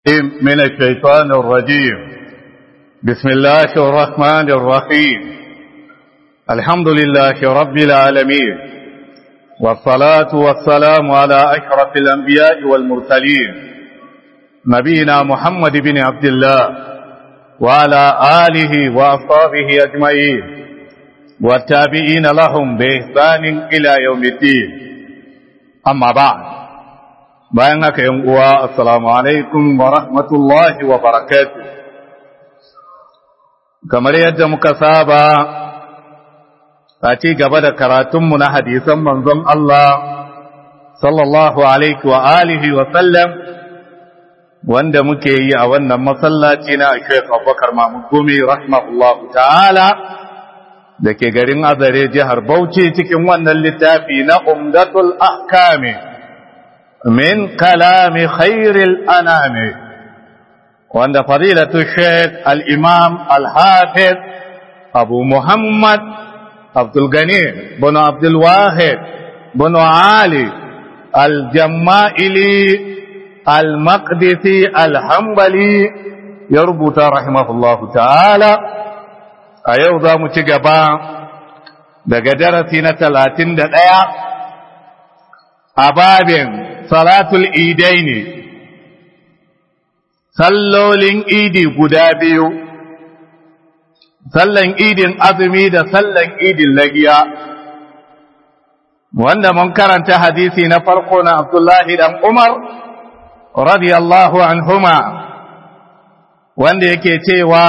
من الشيطان الرجيم بسم الله الرحمن الرحيم الحمد لله رب العالمين والصلاة والسلام على أشرف الأنبياء والمرسلين نبينا محمد بن عبد الله وعلى آله وأصحابه أجمعين والتابعين لهم بإحسان إلى يوم الدين أما بعد bayan haka yan uwa assalamu alaikum wa rahmatullahi wa barakatuh kamar yadda muka saba a ci gaba da karatunmu na hadisan manzon Allah sallallahu alaihi wa alihi wa sallam wanda muke yi a wannan masallaci na Sheikh Abubakar Mahmud Gumi rahimahullahu ta'ala da ke garin Azare jihar Bauchi cikin wannan littafi na Umdatul Ahkami من كلام خير الأنام وعند فضيلة الشيخ الإمام الحافظ أبو محمد عبد الغني بن عبد الواحد بن علي الجمائلي المقدسي الحنبلي يربط رحمه الله تعالى أيوضا متقبا daga darasi na talatin da ɗaya a babin salatul idai ne sallolin idi guda biyu sallan idin azumi da sallan idin lagiya wanda mun karanta hadisi na farko na abdullahi dan umar radiyallahu anhuma wanda yake cewa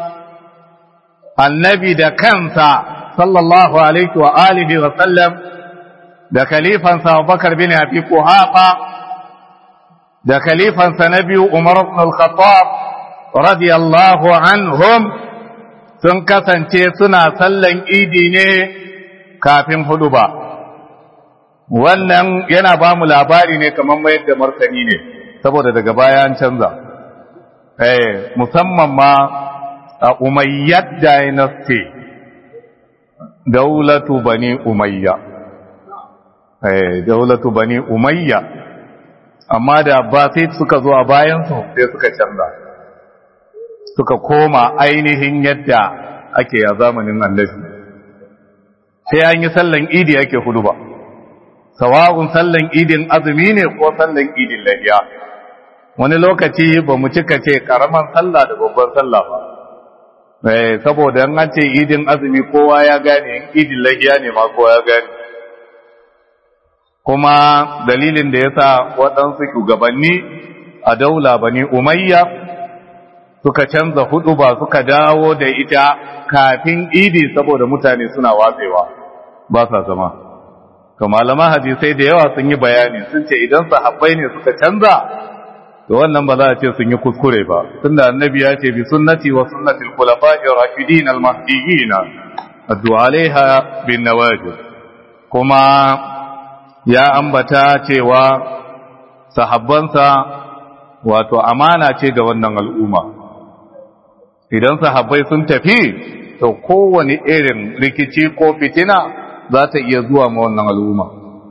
annabi da kansa sallallahu alaihi wa alihi wa sallam da khalifansa Abubakar bin Abi Quhafa da khalifansa na biyu Umar ibn al-Khattab radiyallahu anhum sun kasance suna sallan idi ne kafin huduba wannan yana ba mu labari ne kamar mayar da martani ne saboda daga baya an canza eh musamman ma a umayyad dynasty daulatu bani umayya daulatu bani umayya amma da abbasid suka zo a bayansu sai suka canza suka koma ainihin yadda ake a zamanin annabi sai an yi sallan idi ake hudu ba sawa'un sallan idin azumi ne ko sallan idin lahiya wani lokaci ba mu cika ce karaman sallah da babban sallah ba saboda an ce idin azumi kowa ya gane idin lahiya ne ma kowa ya gane kuma dalilin da ya sa waɗansu shugabanni a daula bani umayya suka canza hudu ba suka dawo da ita kafin idi saboda mutane suna watsewa ba sa zama to malaman hadisai da yawa sun yi bayani sun ce idan sahabbai ne suka canza to wannan ba za a ce sun yi kuskure ba tunda annabi ya ce bi sunnati wa sunnati al-khulafa'i ar-rashidin al-mahdiyyin addu'a alaiha bin nawajib kuma ya ambata cewa sahabbansa wato amana ce ga wannan al'umma idan sahabbai sun tafi to kowane irin rikici ko fitina za ta iya zuwa ma wannan al'umma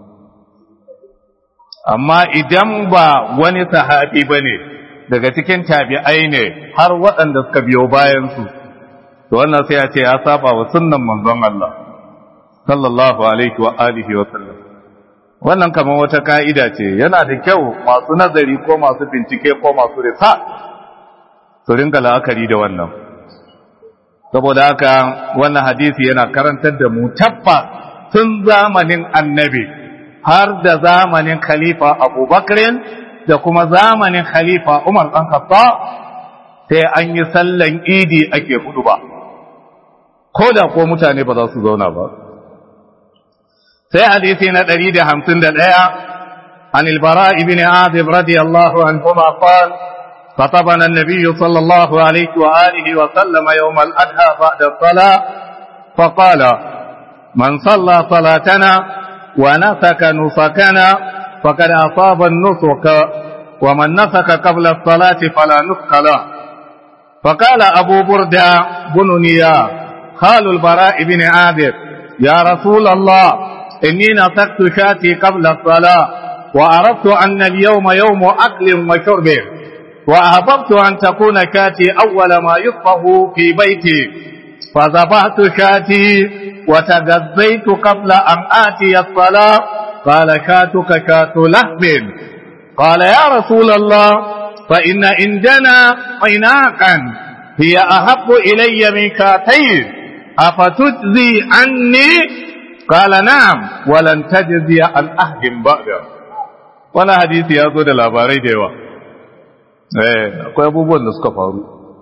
amma idan ba wani sahabi ba ne daga cikin tabi'ai ne har waɗanda suka biyo bayansu to wannan sai ya ce ya saba wa sunnan manzon Allah sallallahu alaihi wa alihi wa sallam wannan kamar wata ka'ida ce yana da kyau masu nazari ko masu bincike ko masu risa su rinka la'akari da wannan saboda haka wannan hadisi yana karantar da mu tabba tun zamanin annabi har da zamanin khalifa abubakarin da kuma zamanin khalifa umar ɗan kasa sai an yi sallan idi ake hudu ba ko da ko mutane ba za su zauna ba sai hadisi na ɗari da hamsin da ɗaya عن البراء بن عازب رضي الله عنهما قال خطبنا النبي صلى الله عليه وآله وسلم يوم الأدهى بعد الصلاة فقال من صلى صلاتنا ونسك نسكنا فقد أصاب النسك ومن نسك قبل الصلاة فلا نسك له فقال أبو بردة بن نيا خال البراء بن عازب يا رسول الله إني نسكت شاتي قبل الصلاة وعرفت أن اليوم يوم أكل وشرب وأحببت أن تكون شاتي أول ما يطبخ في بيتي فذبحت شاتي وتغذيت قبل أن آتي الصلاة قال شاتك شات لحم قال يا رسول الله فإن عندنا عناقا هي أحب إلي من شاتين أفتجزي عني قال نعم ولن تجزي عن أحد بعده wani hadisi ya zo da labarai da yawa eh akwai abubuwan da suka faru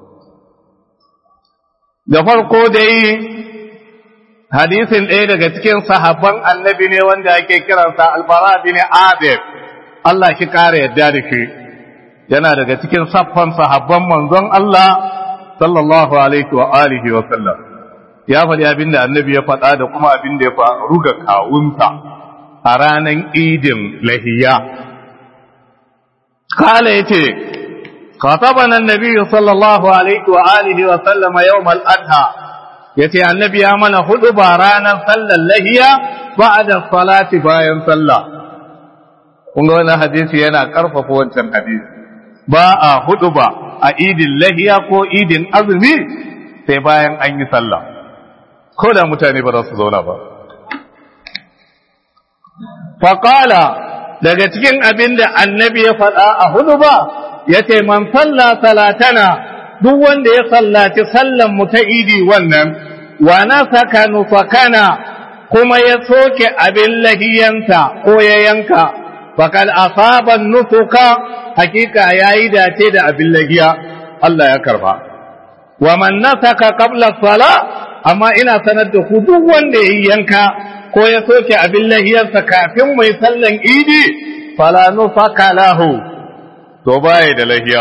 da farko dai hadisin ɗaya daga cikin sahabban annabi ne wanda ake kiransa albara bin adib Allah shi kare yadda da shi yana daga cikin saffan sahabban manzon Allah sallallahu alaihi wa alihi wa sallam ya faɗi abin da annabi ya faɗa da kuma abin da ya faru ga kawunta a ranar idin lahiya kala ya ce خاطبنا النبي صلى الله عليه وآله وسلم يوم الأضحى يتي النبي أمنا خطب رانا صلى اللهية بعد الصلاة باين صلى kun ga wannan hadisi yana ƙarfafa wancan hadisi ba a hudu ba a idin lahiya ko idin azumi sai bayan an yi sallah ko da mutane ba za su zauna ba faƙala daga cikin abin da annabi ya faɗa a hudu ba ya ce man salla salatana duk wanda ya sallaci sallan mu ta idi wannan wa nasaka nufakana kuma ya soke abin lahiyanta ko ya yanka fakal asaban nufuka hakika yayi dace da abin lahiya Allah ya karba wa man nasaka qabla sala amma ina sanar da ku duk wanda ya yanka ko ya soke abin lahiyarsa kafin mai sallan idi fala nufaka lahu to baya da lahiya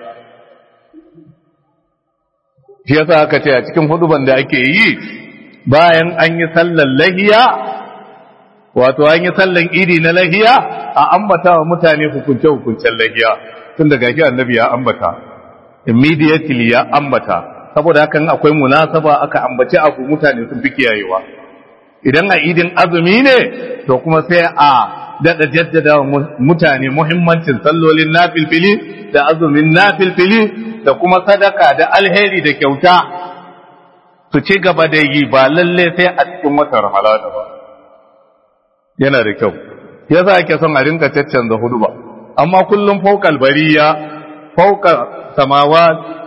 shi yasa aka ce a cikin huduban da ake yi bayan an yi sallan lahiya wato an yi sallan idi na lahiya a ambata wa mutane hukunce hukuncen lahiya tun da gashi annabi ya ambata immediately ya ambata saboda hakan akwai munasaba aka ambaci abu mutane sun fi kiyayewa idan a idin azumi ne to kuma sai a daɗa jaddada mutane muhimmancin sallolin nafilfili da azumin nafilfili da kuma sadaka da alheri da kyauta su ci gaba da yi ba lalle sai a cikin watan ramalana ba yana da kyau yasa ake son a rinka caccanza hudu ba amma kullum faukal bariya fauka samawa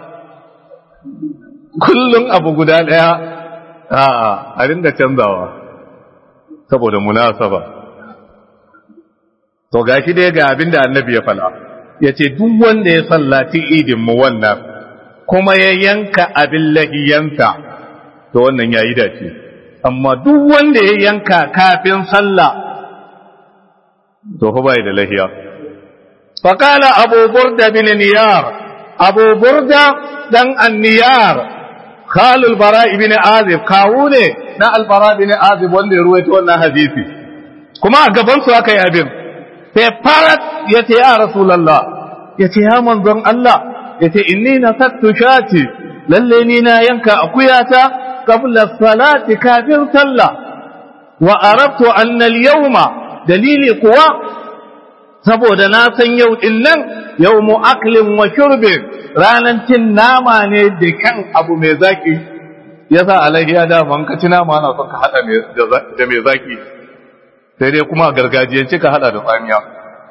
kullum abu guda ɗaya a rinka canzawa saboda munasaba to gashi dai ga abin da annabi ya fala ya ce duk wanda ya sallaci idin mu wannan kuma ya yanka abin lahiyansa to wannan ya yi dace amma duk wanda ya yanka kafin sallah to fa bai da lahiya faqala abu burda bin niyar abu burda dan anniyar khalul bara ibn azib kawu ne na albara ibn azib wanda ya ruwaito wannan hadisi kuma a gaban su aka yi abin sai farat ya ce ya rasulallah ya ce ya manzon Allah ya ce inni na sattu shati lalle ni na yanka akuyata qabla salati kafin sallah wa arabtu anna al-yawma dalili kuwa saboda na san yau din nan yawmu aklin wa shurbin ranan cin nama ne da kan abu mai zaki yasa alaihi ya da man ka ci nama ana son ka hada da mai zaki sai dai kuma a gargajiyance ka hada da tsamiya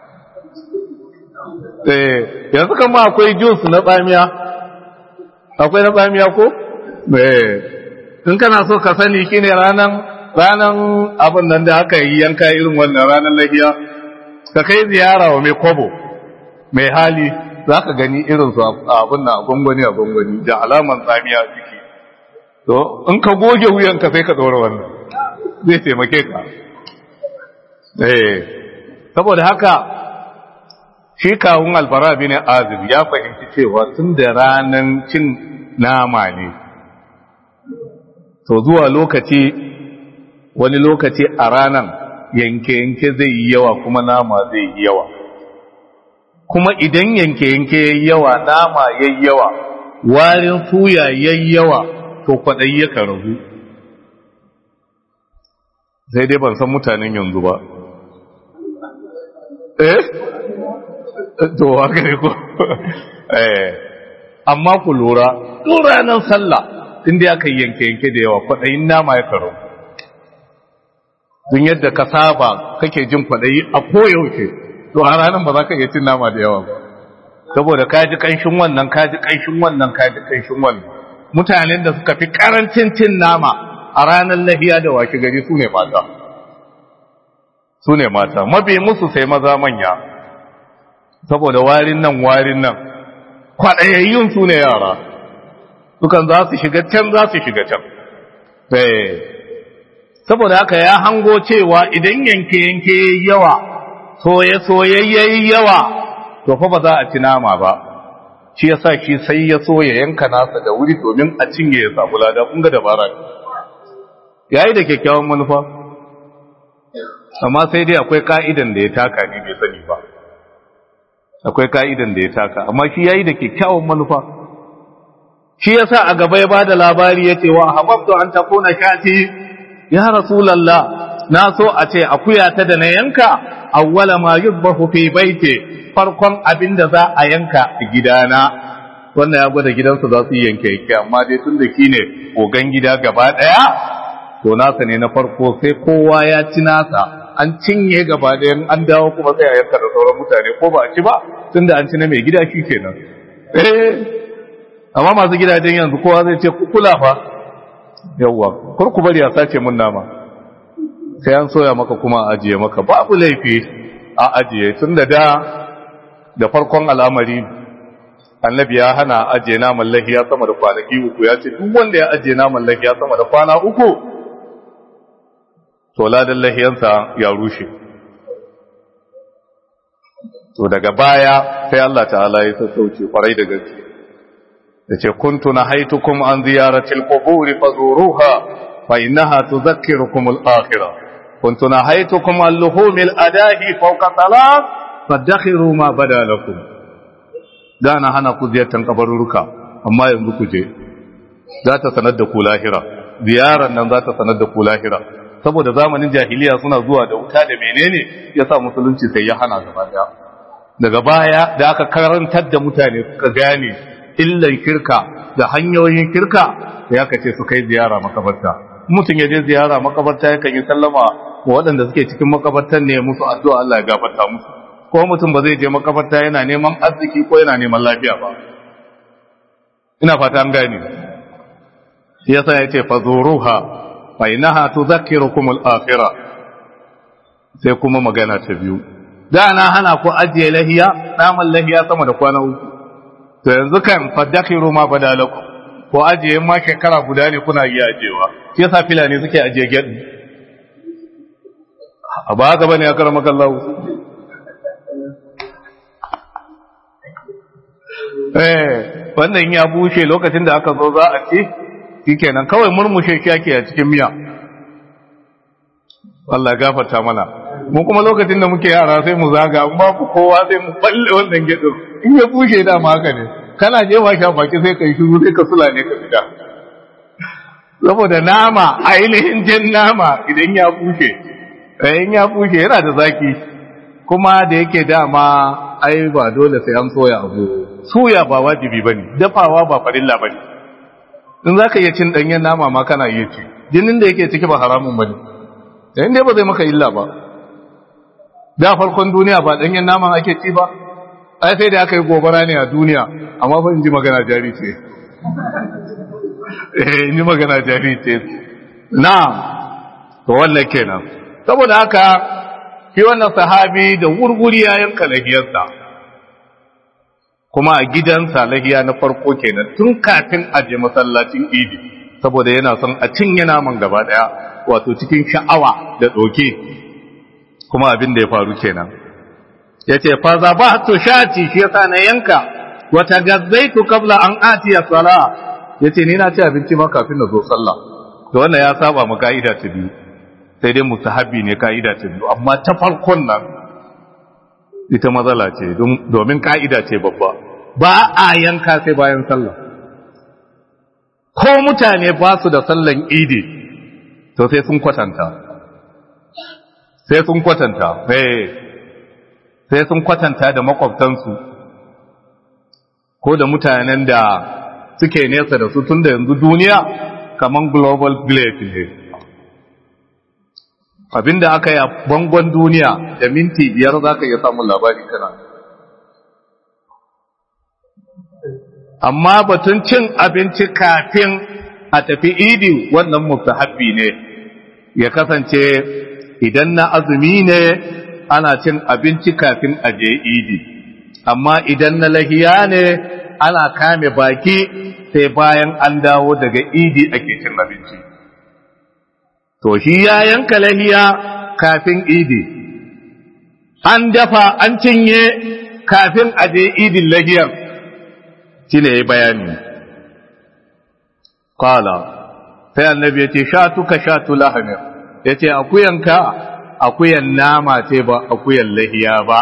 eh yanzu kan ma akwai juice na tsamiya akwai na tsamiya ko eh in kana so ka sani shine ranan ranan abin nan da aka yi yanka irin wannan ranan lahiya ka kai ziyara wa mai kobo mai hali za ka gani irin su abin na gwangwani a gwangwani da alaman tsamiya ciki to in ka goge wuyanka sai ka ɗora wannan zai taimake ka eh saboda haka shi kawun albara bin azib ya fahimci cewa tun da ranan cin nama ne to zuwa lokaci wani lokaci a ranan yanke-yanke zai yi yawa kuma nama zai yi yawa kuma idan yanke-yanke ya yi yawa nama ya yi yawa warin suya ya yi yawa to kwaɗayi ya ragu sai dai ban san mutanen yanzu ba eh to haka ne ko eh amma ku lura duk ranar sallah inda aka yanke yanke da yawa kwaɗayin nama ya karo dun yadda ka saba kake jin kwaɗayi a koyaushe to a ranar ba za ka iya cin nama da yawa ba saboda ka ji ƙanshin wannan ka ji ƙanshin wannan ka ji ƙanshin wannan mutanen da suka fi ƙarancin cin nama a ranar lahiya da wake gari su ne mata su ne mata mabi musu sai maza manya saboda warin nan warin nan kwaɗayayyun su ne yara dukan za su shiga can za su shiga can saboda haka ya hango cewa idan yanke-yanke yawa soye-soyayyayi yawa to fa ba za a ci nama ba shi ya sa shi sai ya so ya yanka nasa da wuri domin a cinye ya samu lada kun ga dabara ya yi da kyakkyawan manufa amma sai dai akwai ka'idan da ya taka ni bai sani ba akwai ka'idan da ya taka amma shi ya yi da kyakkyawan manufa shi ya sa a gaba ya ba da labari ya ce wa hababtu an takuna shati ya rasulallah na so a ce akuya ta da na yanka awwala ma yuzbahu fi baiti farkon abin da za a yanka a gidana wannan ya gwada gidansu za su yi yanke yanke amma dai tun da shi ne ogan gida gaba ɗaya to nasa ne na farko sai kowa ya ci nasa an cinye gaba ɗaya an dawo kuma sai a yanka da sauran mutane ko ba a ci ba tun da an ci na mai gida shi kenan eh amma masu gidajen yanzu kowa zai ce kula fa yawwa kar ku bari a sace mun nama sai an soya maka kuma a ajiye maka babu laifi a ajiye tun da da da farkon al'amari annabi ya hana ajiye naman lahiya sama da kwanaki uku ya ce duk wanda ya ajiye naman lahiya sama da kwana uku to ladan lahiyansa ya rushe to daga baya sai Allah ta'ala ya sassauce kwarai da gaske da ce kuntu na haitukum an ziyaratil quburi fazuruha fa innaha tudhakkirukum al-akhirah kuntu na haitukum al-luhumil adahi fawqa salat fadakhiru ma bada lakum da na hana ku ziyartar kabaruruka amma yanzu ku je za ta sanar da ku lahira ziyarar nan za ta sanar da ku lahira saboda zamanin jahiliya suna zuwa da wuta da menene yasa musulunci sai ya hana gaba daya daga baya da aka karantar da mutane suka gane illan kirka da hanyoyin kirka sai aka ce su kai ziyara makabarta mutum ya je ziyara makabarta yakan yi sallama wa waɗanda suke cikin makabartan ne musu addu'a Allah ya gafarta musu ko mutum ba zai je makabarta yana neman arziki ko yana neman lafiya ba ina fata an gane yasa ya ce fazuruha fa innaha tudhakkirukum al-akhirah sai kuma magana ta biyu da na hana ku ajiye lahiya naman lahiya sama da kwana uku to yanzu kan fadakhiru ma badalakum ko ajiye ma shekara guda ne kuna iya ajiyewa shi yasa filani suke ajiye gedi a ba haka bane ya karama kallahu eh wannan ya bushe lokacin da aka zo za a ci shikenan kawai murmushe shi ake a cikin miya Allah ya gafarta mana mu kuma lokacin da muke yara sai mu zaga an ba ku kowa sai mu balle wannan gedin in ya bushe da ma haka ne kana je ba sha baki sai kai shiru sai ka sula ne ka fita saboda nama ainihin jin nama idan ya bushe in ya bushe yana da zaki kuma da yake dama ai ba dole sai an soya abu soya ba wajibi bane dafawa ba farilla bane in zaka iya cin danyen nama ma kana iya ci jinin da yake ciki ba haramun bane in dai ba zai maka illa ba da farkon duniya ba danyen naman ake ci ba ai sai da aka yi gobara ne a duniya amma fa in ji magana jari ce eh in ji magana jari ce na'am to wannan kenan saboda haka shi wannan sahabi da wurwuri ya yanka lahiyarsa kuma a gidansa lahiya na farko kenan tun kafin a je masallacin idi saboda yana son a cinye naman gaba daya wato cikin sha'awa da doke kuma abin da ya faru kenan yace fa zabahtu shati shi yasa na yanka wa tagazzaitu qabla an atiya sala yace ni na ci abinci ma kafin na zo sallah to wannan ya saba mu kaida ta biyu sai dai musahabi ne kaida ta biyu amma ta farkon nan ita matsala ce domin ka'ida ce babba ba a yanka sai bayan sallah ko mutane ba su da sallan idi to sai sun kwatanta sai sun kwatanta sai sun kwatanta da makwabtansu ko da mutanen da suke nesa da su tun da yanzu duniya kamar global village ne abinda aka yi a bangon duniya da minti biyar za ka iya samun labari kana amma batun cin abinci kafin a tafi idi wannan mustahabbi ne ya kasance idan na azumi ne ana cin abinci kafin a je idi amma idan na lahiya ne ana kame baki sai bayan an dawo daga idi ake cin abinci to shi ya yanka lahiya kafin idi an dafa an cinye kafin a je idin lahiyar shi ne ya bayani kala sai annabi ya ce sha tuka sha tulahamir ya ce akuyanka akuyan nama ce ba akuyan lahiya ba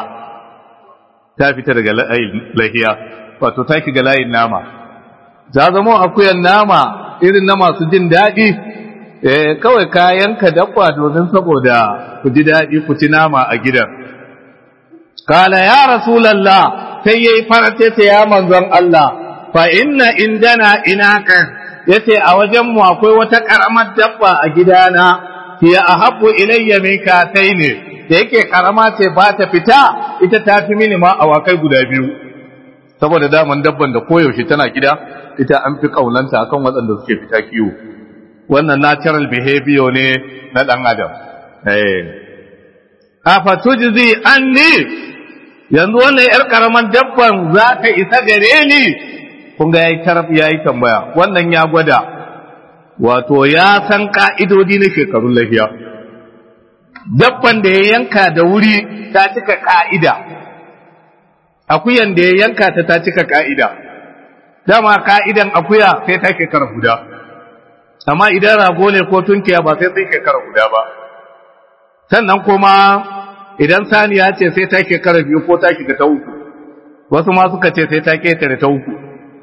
ta fita daga lahiya wato ta shiga layin nama za zama akuyan nama irin na masu jin daɗi eh kawai kayan ka dabba domin saboda ku ji daɗi ku ci nama a gidan kala ya rasulallah sai yayi farate ta ya manzon Allah fa inna indana inaka yace a wajen mu akwai wata karamar dabba a gidana hiya ahabbu ilayya min ne da yake karama ce ba ta fita ita ta fi mini ma awakai guda biyu saboda daman dabban da koyaushe tana gida ita an fi kaunanta akan waɗanda suke fita kiwo wannan natural behavior ne na ɗan adam eh afa tujzi anni yanzu wannan yar karaman dabban za ta isa gare ni kun ga yayi taraf yayi tambaya wannan ya gwada wato ya san ka'idodi na shekarun lafiya dabban da ya yanka da wuri ta cika ka'ida akuyan da ya yanka ta ta cika ka'ida dama ka'idan akuya sai ta shekara guda amma idan rago ne ko tunkiya ba sai sai shekara guda ba sannan kuma idan saniya ce sai ta shekara biyu ko ta shiga ta uku wasu ma suka ce sai ta ketare ta uku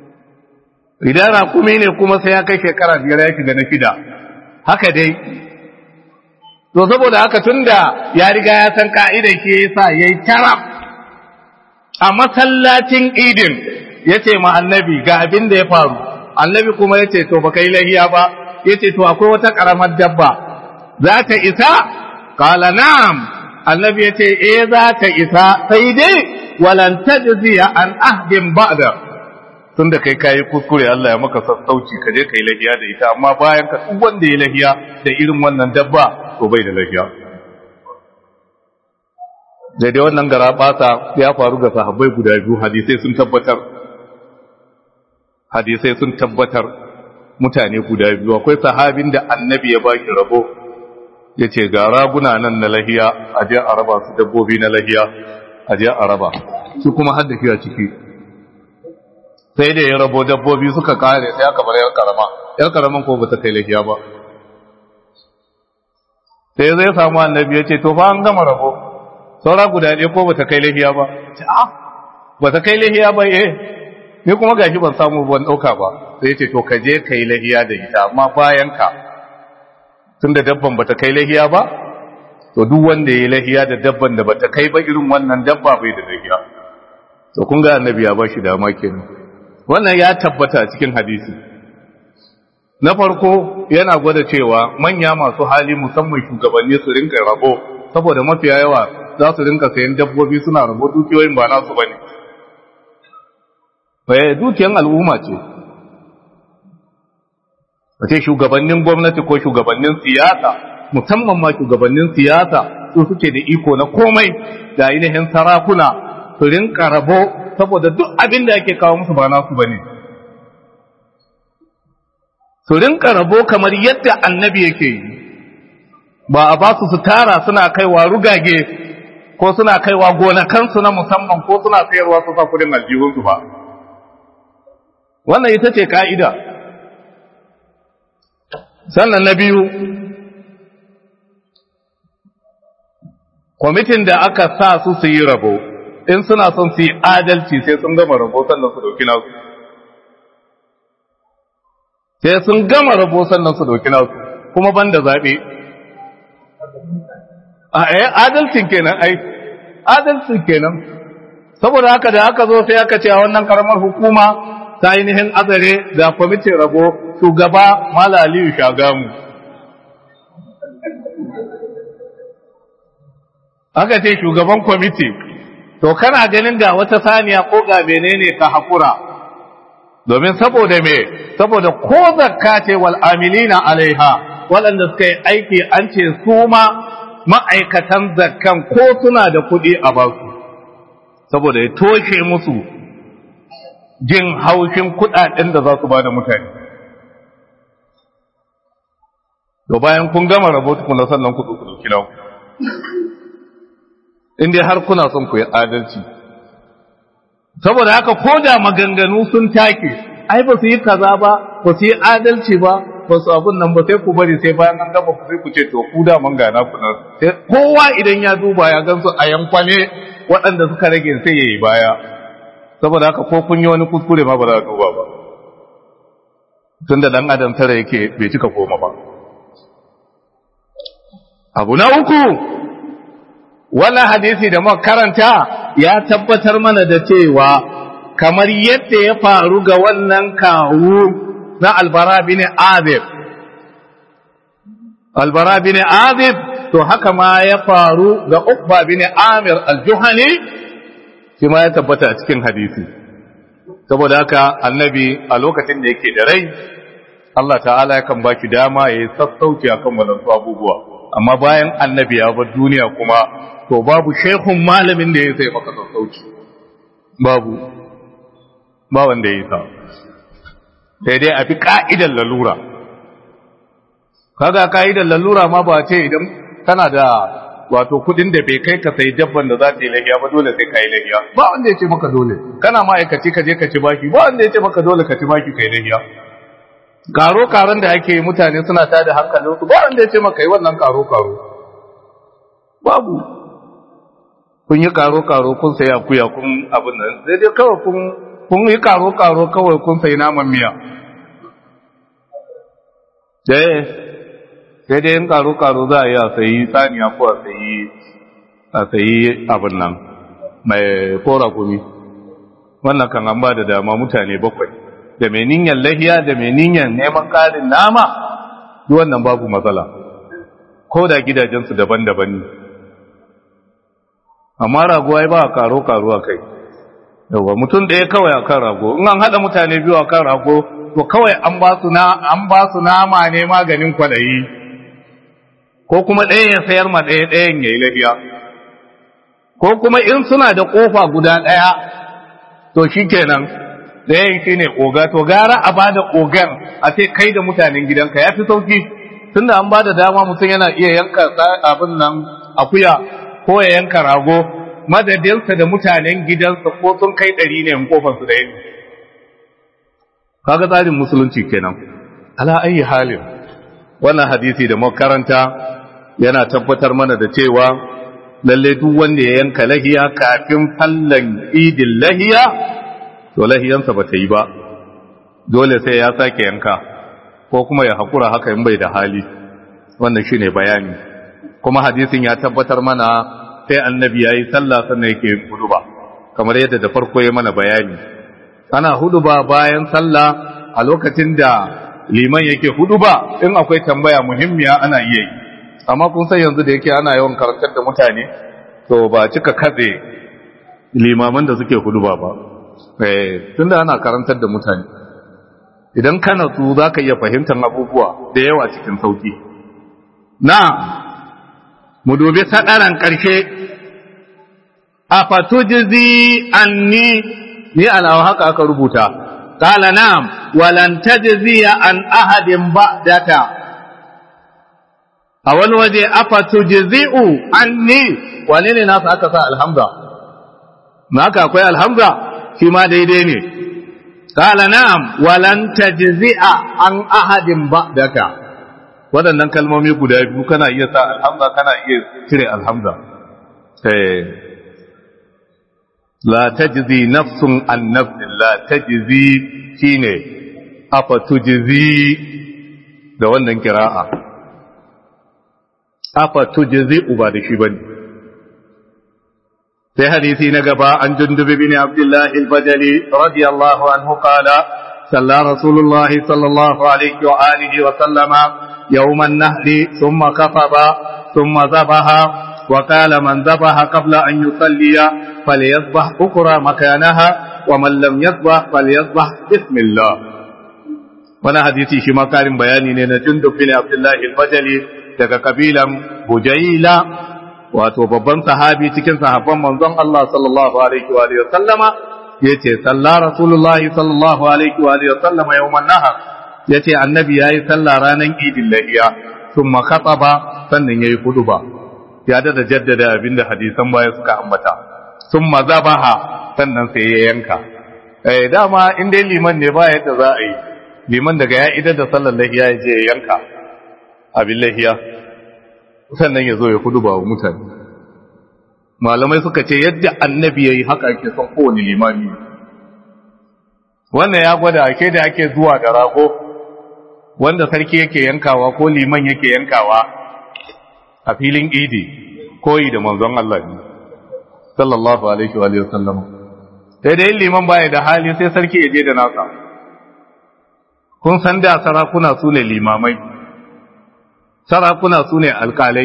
idan rakumi ne kuma sai ya kai shekara biyar ya shiga na shida haka dai to saboda haka tunda ya riga ya san ka'idar ke yasa yayi taraf a masallacin idin yace ma annabi ga abin da ya faru annabi kuma yace to baka yi lahiya ba yace to akwai wata karamar dabba za ta isa qala na'am annabi yace eh za ta isa sai dai walan tajzi an ahdin ba'da tunda kai kayi kuskure Allah ya maka sassauci ka je kai lahiya da ita amma bayan ka duk wanda ya lahiya da irin wannan dabba to bai da lahiya daidai wannan gara bata ya faru ga sahabbai guda biyu hadisai sun tabbatar hadisai sun tabbatar mutane guda biyu akwai sahabin da annabi ya baki rabo ya ce ga raguna nan na lahiya a je a raba su dabbobi na lahiya a je a raba su kuma har da shi a ciki sai da ya rabo dabbobi suka kare sai aka bar yar karama yar karaman ko bata kai lahiya ba sai zai samu annabi ya ce to fa an gama rabo saura guda ɗaya ko bata kai lahiya ba ce a bata kai lahiya ba eh ni kuma gashi ban samu ban ɗauka ba sai ya ce to ka je kai lahiya da ita amma bayan ka tunda dabban bata kai lahiya ba to duk wanda ya lahiya da dabban da bata kai ba irin wannan dabba bai da lahiya to kun ga annabi ya ba shi dama kenan wannan ya tabbata cikin hadisi na farko yana gwada cewa manya masu hali musamman shugabanni su rinka rabo saboda mafiya yawa za su rinka sayan dabbobi suna rabo dukiyoyin ba nasu bane bai dukiyan al'umma ce wace shugabannin gwamnati ko shugabannin siyasa musamman ma shugabannin siyasa su suke da iko na komai da ainihin sarakuna su rinka rabo saboda duk abin da ake kawo musu ba nasu bane su rinka rabo kamar yadda annabi yake yi ba a ba su su tara suna kaiwa rugage ko suna kaiwa gonakansu na musamman ko suna sayarwa su sa kudin aljihunsu ba wannan ita ce ka'ida sannan na biyu kwamitin da aka sa su su yi rabo in suna son su yi adalci sai sun gama rabo sannan su dauki nasu sai sun gama rabo sannan su dauki nasu kuma ban da zaɓe a eh adalcin kenan ai adalcin kenan saboda haka da aka zo sai aka ce a wannan karamar hukuma ta ainihin azare da kwamitin rabo shugaba mala aliyu shagamu aka ce shugaban kwamiti to kana ganin ga wata saniya ko ga menene ka hakura domin saboda me saboda ko zakka ce wal amilina alaiha waɗanda suka yi aiki an ce su ma ma'aikatan zakkan ko suna da kuɗi a basu saboda ya toshe musu jin haushin kuɗaɗen da za su ba da mutane to bayan kun gama rahoto kuna sannan ku ku dauki naku in dai har kuna son ku yi adalci saboda haka ko da maganganu sun take ai ba su yi kaza ba ba su yi adalci ba ba su abun nan ba sai ku bari sai bayan an gaba ku sai ku ce to ku da man gana ku nan sai kowa idan ya duba ya gansu a yankwane waɗanda suka rage sai ya yi baya saboda haka ko kun yi wani kuskure ma ba za a duba ba tunda dan adam tare yake bai cika koma ba abu na uku wannan hadisi da muka karanta ya tabbatar mana da cewa kamar yadda ya faru ga wannan kawu na albara bin azib albara bin azib to haka ma ya faru ga ukba bin amir al-juhani shi ma ya tabbata a cikin hadisi saboda haka annabi a lokacin da yake da rai Allah ta'ala yakan baki dama ya yi sassauci akan wadansu abubuwa amma bayan annabi ya bar duniya kuma to babu shehun malamin da ya sai maka sassauci babu ba wanda ya yi sa sai dai a fi ka'idar lalura kaga ka'idar lalura ma ba ce idan kana da wato kudin da bai kai ka sai dabban da za ta yi lahiya ba dole sai ka yi lahiya ba wanda ya ce maka dole kana ma'aikaci ka je ka ci baki ba wanda ya ce maka dole ka ci baki ka yi lahiya karo karon da ake mutane suna tada hankalinsu ba wanda ya ce maka yi wannan karo karo babu kun yi karo karo kun sayi akuya kun abin nan sai dai kawai kun kun yi karo karo kawai kun sayi naman miya eh sai dai in karo karo za a yi a sayi saniya ko a sayi a sayi abin nan mai kora gumi wannan kan an ba da dama mutane bakwai da mai niyyar lahiya da mai niyyar neman ƙarin nama duk wannan babu matsala ko da gidajensu daban-daban ne amma rago ai ba a karo-karo a kai yawa mutum ɗaya kawai a kan rago in an haɗa mutane biyu a kan rago to kawai an ba su na an ba su nama ne maganin kwaɗayi ko kuma ɗaya ya sayar ma ɗaya ɗayan ya yi lahiya ko kuma in suna da ƙofa guda ɗaya to shi kenan ɗayan shi ne oga to gara a ba da ogan a ce kai da mutanen gidanka ya fi sauki tun da an ba da dama mutum yana iya yanka abin nan akuya ko ya yanka rago madadinsa da mutanen gidansa ko sun kai ɗari ne in kofansu da yanki kaga tsarin musulunci kenan ala ayi halin wannan hadisi da makaranta yana tabbatar mana da cewa lalle duk wanda ya yanka lahiya kafin fallan idin lahiya to lahiyansa ba ta yi ba dole sai ya sake yanka ko kuma ya haƙura haka in bai da hali wannan shine bayani kuma hadisin ya tabbatar mana sai annabi ya yi sallah sannan yake yin huduba kamar yadda da farko ya mana bayani ana huduba bayan sallah a lokacin da liman yake huduba in akwai tambaya muhimmiya ana iya yi amma kun san yanzu da yake ana yawan karantar da mutane to ba cika katse limaman da suke huduba ba tunda ana karantar da mutane idan kana su za ka iya fahimtar abubuwa da yawa cikin sauki na mu dubi sadaran ƙarshe a fatujizi anni ni alawa haka aka rubuta qala na'am walan tajziya an ahadin ba'daka a wani waje afatujzi'u anni wane ne nasu aka sa alhamza ma haka akwai alhamza shi ma daidai ne qala na'am walan tajzi'a an ahadin ba'daka waɗannan kalmomi guda biyu kana iya sa alhamza kana iya cire alhamza la tajzi nafsun an nafsin la tajzi shine afa tujzi da wannan kira'a afa tujzi uba da shi bane في حديث نقبا عن جندب بن عبد الله البجلي رضي الله عنه قال صلى رسول الله صلى الله عليه وآله وسلم يوم النهر ثم خطب ثم ذبح وقال من ذبح قبل أن يصلي فليذبح أخرى مكانها ومن لم يذبح فليذبح بسم الله وانا حديثي شما كارم بياني نينا جندب بن عبد الله البجلي daga kabilan Bujaila wato babban sahabi cikin sahabban manzon Allah sallallahu alaihi wa sallama yace salla rasulullahi sallallahu alaihi wa sallama yawman nahar yace annabi yayi sallah ranan idin lahiya thumma khataba sannan yayi huduba ya da jaddada abinda hadisan baya suka ambata thumma zabaha sannan sai ya yanka eh dama in dai liman ne ba yadda za a yi liman daga ya idar da sallar lahiya ya je ya yanka abin lahiya sannan ya zo ya huduba wa mutane malamai suka ce yadda annabi ya yi haka ake son kowane limami wannan ya gwada ake da ake zuwa da rago wanda sarki yake yankawa ko liman yake yankawa a filin idi koyi da manzon Allah ne sallallahu alaihi wa sallam sai dai liman baya da hali sai sarki ya je da nasa kun san da sarakuna su ne limamai sarakuna su ne alkalai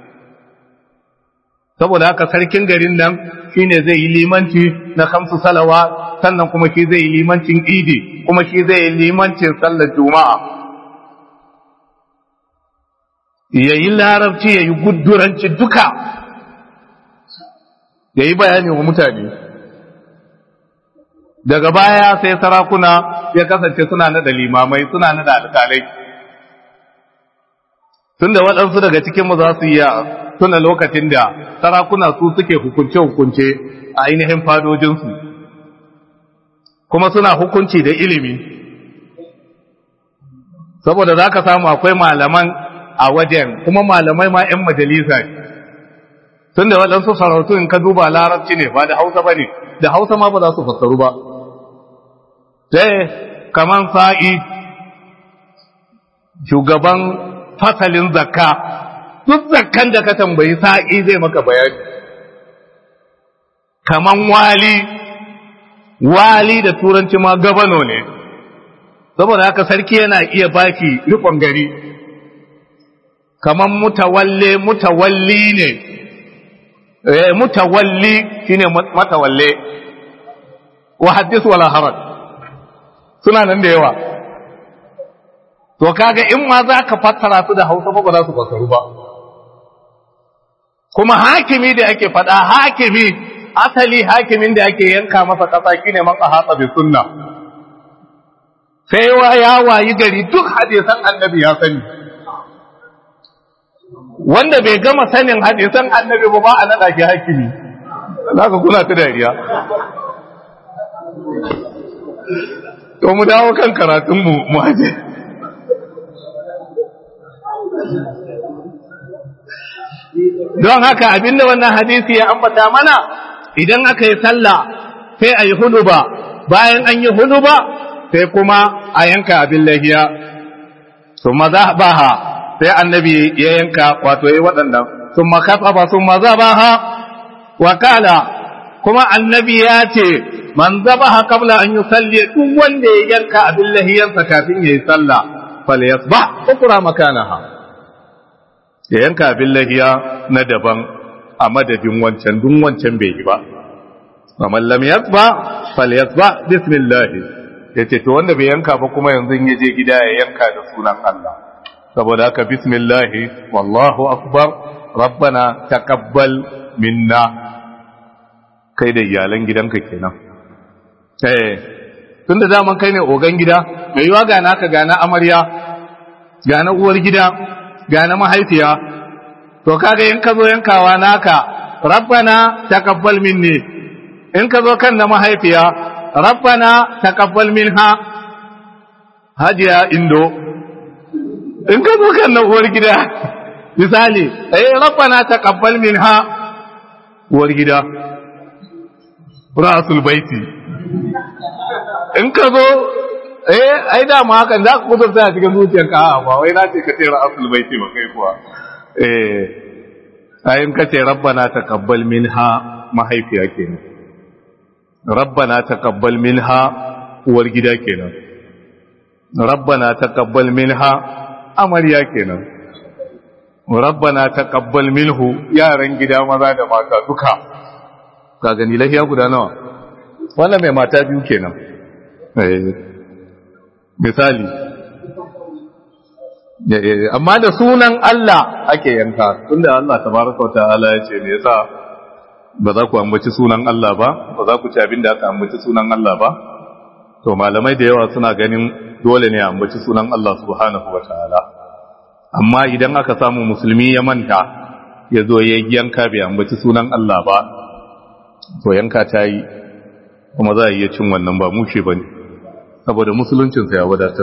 saboda haka sarkin garin nan shine zai yi limanci na kamsu salawa sannan kuma shi zai yi limancin idi kuma shi zai yi limancin sallar juma'a ya yi larabci ya yi guduranci duka ya yi bayani wa mutane daga baya sai sarakuna ya kasance suna nada limamai suna nada alkalai tun da waɗansu daga cikinmu za su iya tuna lokacin da sarakuna su suke hukunce-hukunce a ainihin fadojinsu kuma suna hukunci da ilimi saboda za ka samu akwai malaman a wajen kuma malamai ma 'yan majalisa tun da waɗansu sarautu in ka duba larabci ne ba da hausa ba ne da hausa ma ba za su fassaru ba sai kaman sa'i shugaban fasalin zakka duk zakkan da ka tambayi sa'i zai maka bayani kaman wali wali da turanci ma gabano ne saboda haka sarki yana iya baki rikon gari kaman mutawalle mutawalli ne eh mutawalli shine matawalle wa hadith wala haraj suna nan da yawa to kaga in ma za ka fassara su da hausa ba za su fassaru ba kuma hakimi da ake faɗa hakimi asali hakimin da ake yanka masa ƙasa shine man ahata bi sunna sai wa ya wayi gari duk hadisan annabi ya sani wanda bai gama sanin hadisan annabi ba ba a naɗa shi hakimi zaka kuna ta dariya to mu dawo kan karatunmu mu aje don haka abinda wannan hadisi ya ambata mana idan aka yi sallah sai a yi huduba bayan an yi huduba sai kuma a yanka abin lahiya su maza baha sai annabi ya yanka wato ya waɗannan sun makasa ba sun maza baha wakala kuma annabi ya ce man zabaha qabla an yusalli duk wanda ya yanka abin lahiyarsa kafin yayi sallah falyasbah ukra makanaha ya yanka abin lahiya na daban a madadin wancan duk wancan bai yi ba man lam yasba falyasbah bismillah yace to wanda bai yanka ba kuma yanzu in yaje gida ya yanka da sunan Allah saboda haka bismillah wallahu akbar rabbana taqabbal minna kai da iyalan gidanka kenan eh tunda daman kai ne ogan gida mai yiwa ga naka ga na amarya ga na uwar gida ga na mahaifiya to kaga in ka zo yankawa naka rabbana taqabbal minni in ka zo kan na mahaifiya rabbana taqabbal minha hajiya indo in ka zo kan na uwar gida misali eh rabbana taqabbal minha uwar gida rasul baiti in ka zo eh ai da ma hakan za ka kudurta a cikin zuciyarka a ba wai na ce ka ce rasul baiti ba kai kuwa eh ai in ka ce rabbana taqabbal minha mahaifiya kenan rabbana taqabbal minha uwar gida kenan rabbana taqabbal minha amarya kenan rabbana taqabbal minhu yaran gida maza da mata duka ka gani lafiya guda nawa wannan mai mata biyu kenan misali amma da sunan Allah ake yanka tunda Allah tabaraka wa ta'ala ya ce me yasa ba za ku ambaci sunan Allah ba ba za ku ci abin da aka ambaci sunan Allah ba to malamai da yawa suna ganin dole ne a ambaci sunan Allah subhanahu wa ta'ala amma idan aka samu musulmi ya manta ya zo ya yanka bai ambaci sunan Allah ba to yanka ta yi kuma za a iya cin wannan ba mushe ba ne saboda musuluncinsa ya wadatar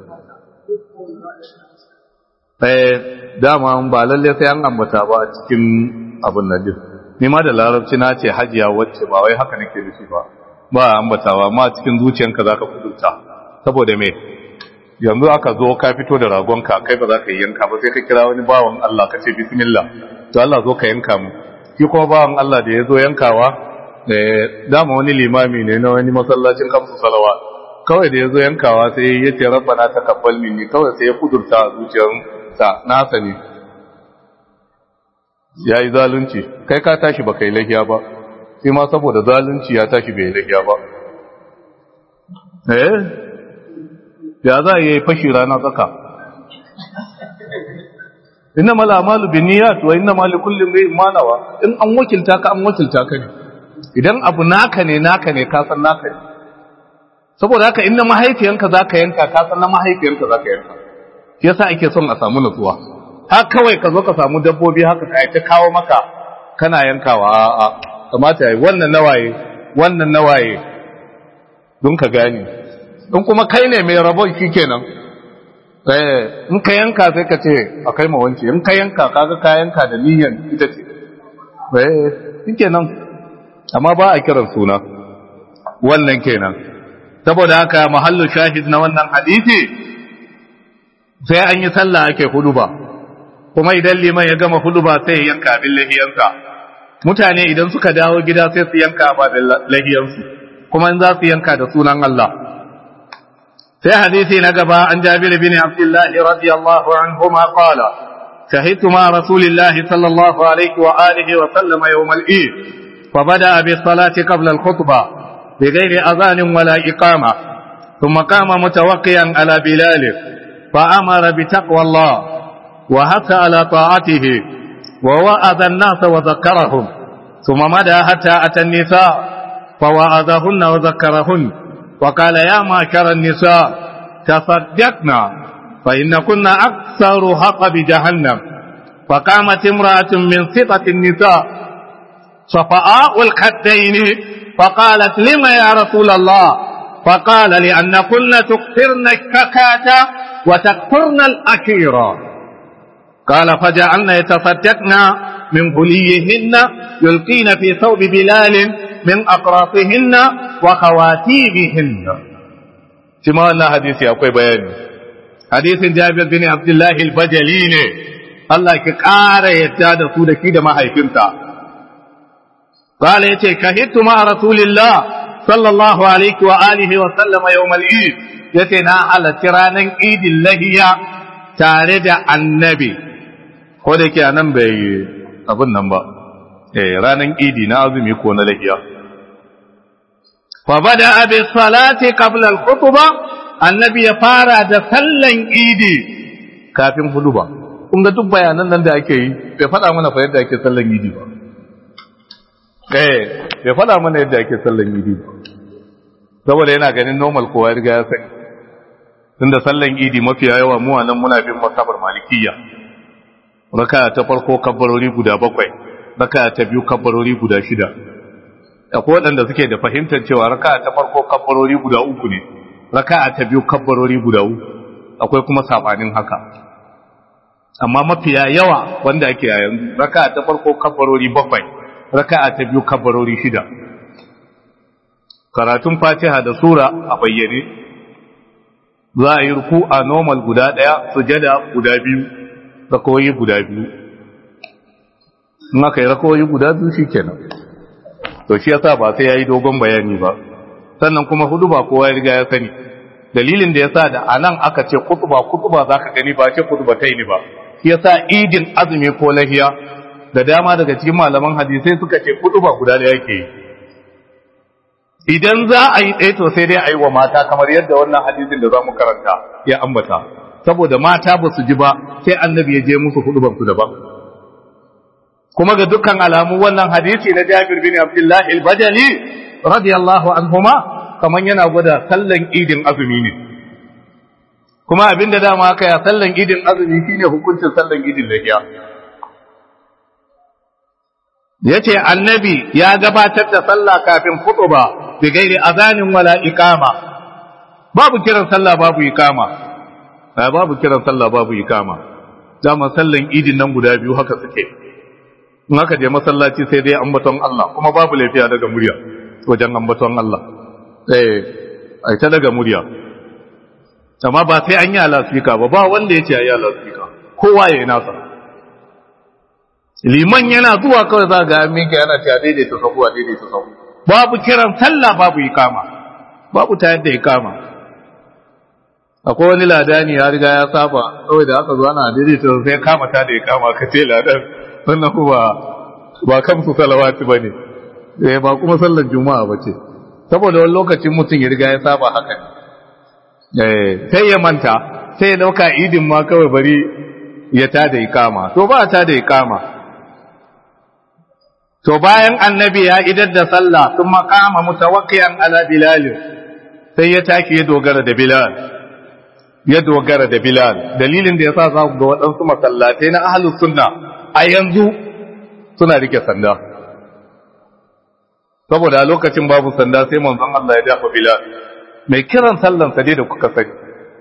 ɗaya dama ba lalle sai an ambata ba a cikin abin nan din ni ma da larabci na ce hajiya wacce ba wai haka nake nufi ba ba ambatawa ma cikin zuciyanka zaka kudurta saboda me yanzu aka zo ka fito da ragonka kai ba za ka yi yanka ba sai ka kira wani bawan Allah ka ce bismillah to Allah zo ka yanka mu shi kuma bawan Allah da ya zo yankawa dama wani limami ne na wani masallacin kamsu salawa kawai da ya zo yankawa sai ya ce rabbana taqabbal minni kawai sai ya kudurta a zuciyarsa nasa ne ya yi zalunci kai ka tashi ba kai lahiya ba sai ma saboda zalunci ya tashi bai lahiya ba eh ya za a yi fashi rana tsaka inna mala amalu bin niyyat wa inna mali kulli imrin ma nawa in an wakilta ka an wakilta ka ne idan abu naka ne naka ne ka san naka ne saboda haka inna mahaifiyanka zaka yanka ka san na mahaifiyanka zaka yanka shi yasa ake son a samu nutsuwa har kawai ka zo ka samu dabbobi haka ka ta kawo maka kana yankawa a kamata yayi wannan nawaye wannan nawaye don ka gane in kuma kai ne mai rabon shikenan eh in ka yanka sai ka ce akai ma wance in ka yanka kaga ka yanka da niyyar ita ce eh shikenan amma ba a kiran suna wannan kenan saboda haka mahallu shahid na wannan hadisi sai an yi sallah ake huduba kuma idan liman ya gama huduba sai ya yanka abin lahiyansa mutane idan suka dawo gida sai su yanka abin lahiyansu kuma in za su yanka da sunan Allah sai hadisi na gaba an jabir bin abdullahi radiyallahu anhuma qala شهدت مع رسول الله صلى الله عليه وآله وسلم يوم الإيد فبدأ بالصلاة قبل الخطبة بغير أذان ولا إقامة ثم قام متوقيا على بلال فأمر بتقوى الله وهث على طاعته ووعظ الناس وذكرهم ثم مدى حتى أتى النساء فوعظهن وذكرهن وقال يا معشر النساء تصدقنا فإن كنا أكثر حق بجهنم فقامت امرأة من ثقة النساء صفاء الخدين فقالت لما يا رسول الله فقال لأن كنا تكثرن الشكاة وتكثرن الأكيرة قال فجعلنا يتصدقن من هليهن يلقين في ثوب بلال من أقراصهن وخواتيمهن كما أن حديثي أقوي بياني حديث جابر بن عبد الله البجلي الله كقار يتاد سودكي دما هيفنتا قال يتي كهدت مع رسول الله صلى الله عليه وآله وسلم يوم العيد يتنا على ترانا عيد اللهية تارد النبي ko da yake nan bai abin nan ba eh ranan idi na azumi ko na lahiya fa bada bi salati qabla al khutba annabi ya fara da sallan idi kafin huduba kun ga duk bayanan nan da ake yi bai faɗa mana fa yadda ake sallan idi ba eh bai faɗa mana yadda ake sallan idi ba saboda yana ganin normal kowa ya riga ya sani tunda sallan idi mafiya yawa mu nan muna bin masabar malikiyya raka ta farko kabbarori guda bakwai raka ta biyu kabbarori guda shida akwai waɗanda suke da fahimtar cewa raka ta farko kabbarori guda uku ne raka ta biyu kabbarori guda uku akwai kuma sabanin haka amma mafiya yawa wanda ake a yanzu raka ta farko kabbarori bakwai raka ta biyu kabbarori shida karatun fatiha da sura a bayyane za a yi ruku a normal guda ɗaya sujada guda biyu rakoyi guda biyu in aka yi rakoyi guda biyu shi kenan to shi yasa ba sai yayi dogon bayani ba sannan kuma hudu ba kowa ya riga ya sani dalilin da yasa da anan aka ce kutuba kutuba zaka gani ba ce kutuba tai ni ba shi yasa idin azumi ko lahiya da dama daga cikin malaman hadisai suka ce kutuba guda da yake yi idan za a yi ɗaya to sai dai a yi wa mata kamar yadda wannan hadisin da za mu karanta ya ambata saboda mata ba su ji ba sai annabi ya je musu huduban su daban kuma ga dukkan alamu wannan hadisi na Jabir bin Abdullah al-Bajali radiyallahu anhuma kaman yana gwada sallan idin azumi ne kuma abinda dama aka ya sallan idin azumi shine hukuncin sallan idin lahiya yace annabi ya gabatar da sallah kafin khutba bi gairi azanin wala iqama babu kiran sallah babu iqama babu kiran sallah babu iqama dama sallan idin nan guda biyu haka suke in aka je masallaci sai dai ambaton Allah kuma babu lafiya daga murya wajen ambaton Allah eh ai ta daga murya amma ba sai an yi alasfika ba ba wanda ya ce ayi alasfika kowa ya yi nasa liman yana zuwa kawai za ga minka yana cewa daidaita sahu a daidaita sahu babu kiran sallah babu ikama babu ta yadda ikama akwai wani ladani ya riga ya saba kawai da aka zo ana daidaita sai kama ta da ikama ka ce ladan wannan kuma ba kamsu salawati bane eh ba kuma sallar juma'a bace saboda wani lokacin mutum ya riga ya saba haka eh sai ya manta sai ya dauka idin ma kawai bari ya tada ikama to ba ta da ikama to bayan annabi ya idar da sallah sun makama mutawakkiyan ala bilal sai ya taki ya dogara da bilal ya dogara da bilal dalilin da yasa za ku ga waɗansu masallatai na ahlus sunna a yanzu suna rike sanda saboda a lokacin babu sanda sai manzon Allah ya dafa bilal mai kiran sallan sa dai da kuka sani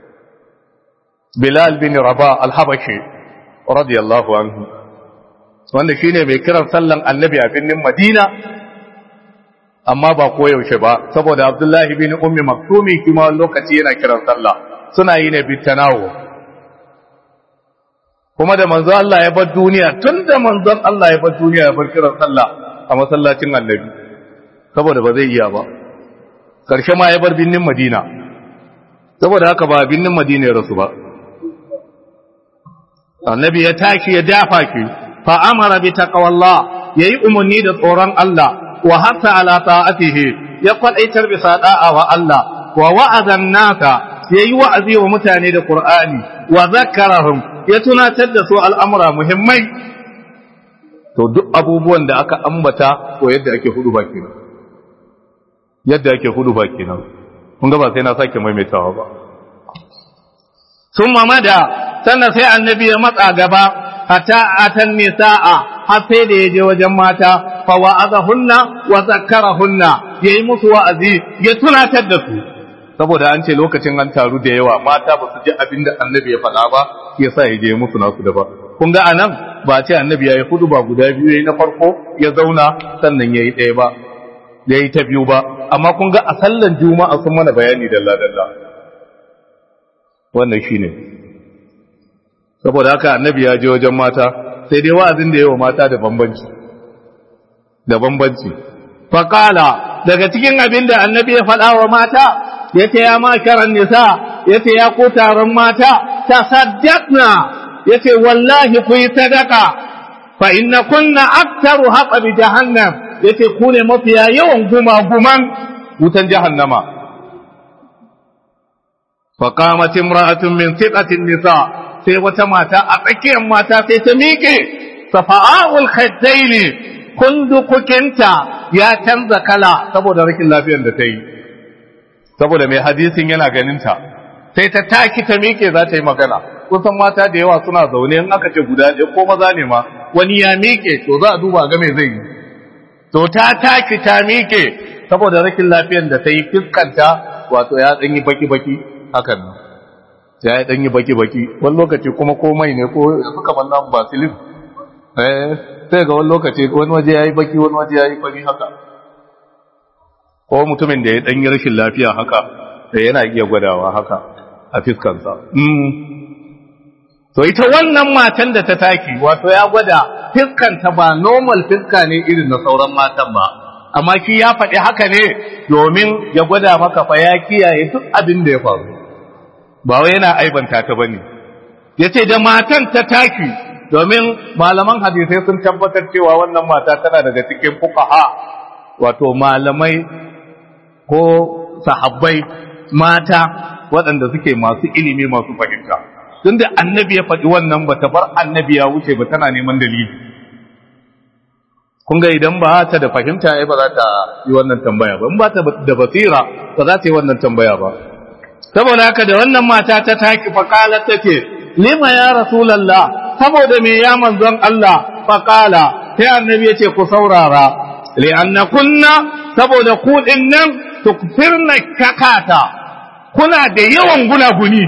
bilal bin rabah al-habashi radiyallahu anhu wanda shi ne mai kiran sallan annabi a birnin madina amma ba koyaushe ba saboda abdullahi bin ummi maktumi kuma lokaci yana kiran sallah suna yi ne bitanawo kuma da manzon Allah ya bar duniya tun da manzon Allah ya bar duniya ya bar kiran sallah a masallacin annabi saboda ba zai iya ba karshe ma ya bar birnin madina saboda haka ba birnin madina ya rasu ba annabi ya tashi ya dafa ki فأمر بتقوى الله يي أمني دا tsoron Allah wa hatta ala ta'atihi ya kwadaitar bisa da'a wa Allah wa wa'aza nasa yayi wa'azi wa mutane da Qur'ani wa zakkarahum ya tunatar da su al'amura muhimmai to duk abubuwan da aka ambata ko yadda ake hudu ba kenan yadda ake hudu ba kenan kun ga ba sai na sake maimaitawa ba summa mada sannan sai annabi ya matsa gaba hatta atan nisaa har sai da yaje wajen mata fa wa'azahunna wa zakkarahunna yayi musu wa'azi ya tunatar da su saboda an ce lokacin an taru da yawa mata ba su ji abin da annabi ya faɗa ba shi yasa ya je musu nasu da ba kun ga anan ba ce annabi yayi hudu ba guda biyu yayi na farko ya zauna sannan yayi ɗaya ba yayi ta biyu ba amma kun ga a sallan juma'a sun mana bayani dalla dalla wannan shine saboda haka annabi ya je wajen mata sai dai wa'azin da yawa mata da bambanci da bambanci faqala daga cikin abin da annabi ya faɗa wa mata yace ya makaran nisa yace ya ku taron mata tasaddaqna yace wallahi ku yi sadaka fa inna kunna aktaru haqa bi jahannam yace ku ne mafiya yawan guma guman wutan jahannama fa qamat imra'atun min thiqatin nisa' sai wata mata a tsakiyar mata sai ta miƙe safa'ul khaddaini kundukukinta ya canza kala saboda rashin lafiyar da ta yi saboda mai hadisin yana ganinta sai ta taki ta miƙe za ta yi magana kusan mata da yawa suna zaune in aka ce guda ɗaya ko maza ne ma wani ya miƙe to za a duba ga me zai yi to ta taki ta miƙe saboda rashin lafiyar da ta yi fiskanta wato ya ɗanyi baki-baki hakan nan ya yi ɗanyi baki-baki wani lokaci kuma komai ne ko suka manna basilin sai ga wani lokaci wani waje ya yi baki wani waje ya yi fari haka ko mutumin da ya ɗanyi rashin lafiya haka da yana iya gwadawa haka a fiskansa to ita wannan matan da ta taki wato ya gwada fiskanta ba normal fiska ne irin na sauran matan ba amma shi ya faɗi haka ne domin ya gwada maka fa ya kiyaye duk abin da ya faru ba wai yana aibanta ta bane yace da matan ta taki domin malaman hadisai sun tabbatar cewa wannan mata tana daga cikin fuqaha wato malamai ko sahabbai mata waɗanda suke masu ilimi masu fahimta tunda annabi ya faɗi wannan ba ta bar annabi ya wuce ba tana neman dalili kun ga idan ba ta da fahimta ai ba za ta yi wannan tambaya ba in ba ta da basira ba za ta yi wannan tambaya ba saboda haka da wannan mata ta taki faqala take lima ya rasulullah saboda me ya manzon Allah faqala sai annabi ya ce ku saurara li'anna kunna saboda ku nan tukfirna kakata kuna da yawan gunaguni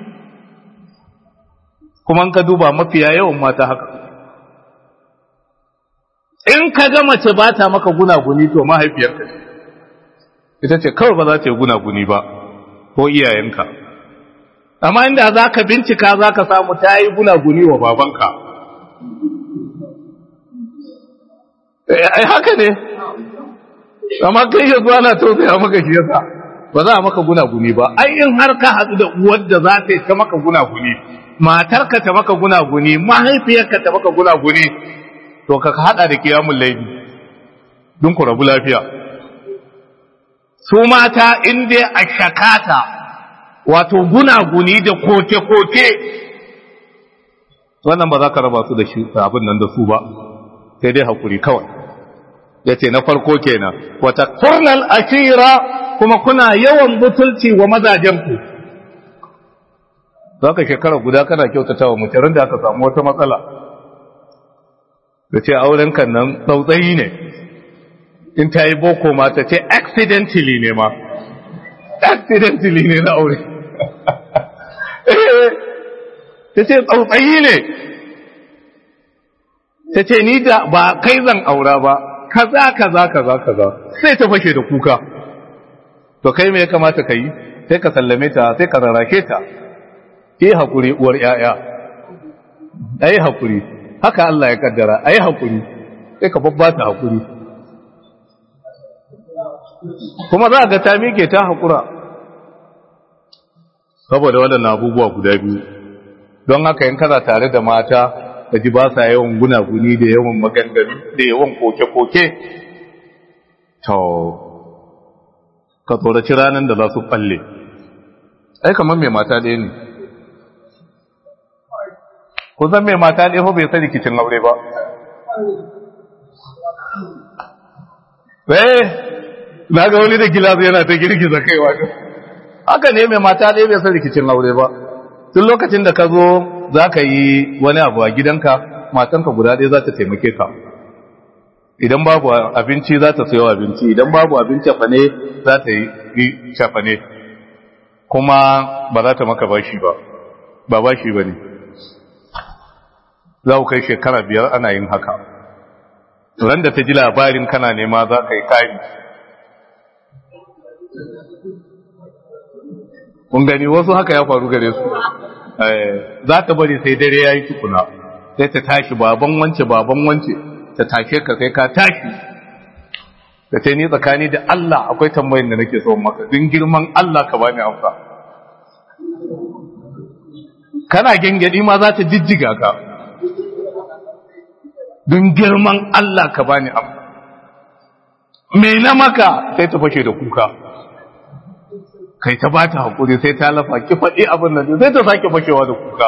kuma ka duba mafiya yawan mata haka in ka ga mace ba ta maka gunaguni to mahaifiyarka ce ita ce kawai ba za ta yi gunaguni ba ko iyayenka amma inda za ka bincika za ka samu ta yi gunaguni wa babanka ai haka ne amma kai yanzu ana tausaya maka shi yasa ba za a maka gunaguni ba ai in har ka haɗu da uwar da za ta yi ta maka gunaguni matarka ta maka gunaguni mahaifiyarka ta maka gunaguni to ka hada da kiyamun laifi don ku rabu lafiya su mata in dai a shakata wato gunaguni da koke-koke wannan ba za ka raba su da shi abin nan da su ba sai dai hakuri kawai ya ce na farko kenan wata kurnal ashira kuma kuna yawan butulci wa mazajenku za ka shekara guda kana kyautata wa mutanen da aka samu wata matsala da ce auren kan nan tsautsayi ne in ta yi boko ma ta ce accidentally ne ma accidentally ne na aure ta ce tsautsayi ne ta ce ni da ba kai zan aura ba kaza kaza kaza kaza sai ta fashe da kuka to kai me ya kamata ka yi sai ka sallame ta sai ka rarrake ta yi haƙuri uwar ‘ya'ya a yi haƙuri haka Allah ya kaddara a yi haƙuri sai ka babba ta haƙuri kuma za ga ta mike ta haƙura saboda waɗannan abubuwa guda biyu don haka yin kana tare da mata da ji ba sa yawan gunaguni da yawan maganganu da yawan koke-koke to ka tsoraci ranar da za su falle ai kamar mai mata ɗaya ne ku san mai mata ɗaya bai san rikicin aure ba eh na ga wani da gilasu yana ta girgiza kaiwa haka ne mai mata ɗaya bai san rikicin aure ba tun lokacin da ka zo za ka yi wani abu a gidanka matanka guda ɗaya za ta taimake ka idan babu abinci za ta sayo abinci idan babu abinci fane za ta yi shafane kuma ba za ta maka bashi ba ba bashi ba ne za ku kai shekara biyar ana yin haka ran da ta ji labarin kana nema za ka yi kari kun gani wasu haka ya faru gare su za ta bari sai dare ya yi tukuna sai ta tashi baban wance baban wance ta tashe ka sai ka tashi da ce ni tsakani da Allah akwai tambayin da nake so maka din girman Allah ka bani amsa kana gengedi ma za ta jijjiga ka don girman Allah ka bani amsa me na maka sai ta fashe da kuka kai ta bata hakuri sai ta lafa ki faɗi abin nan sai ta sake fashewa da kuka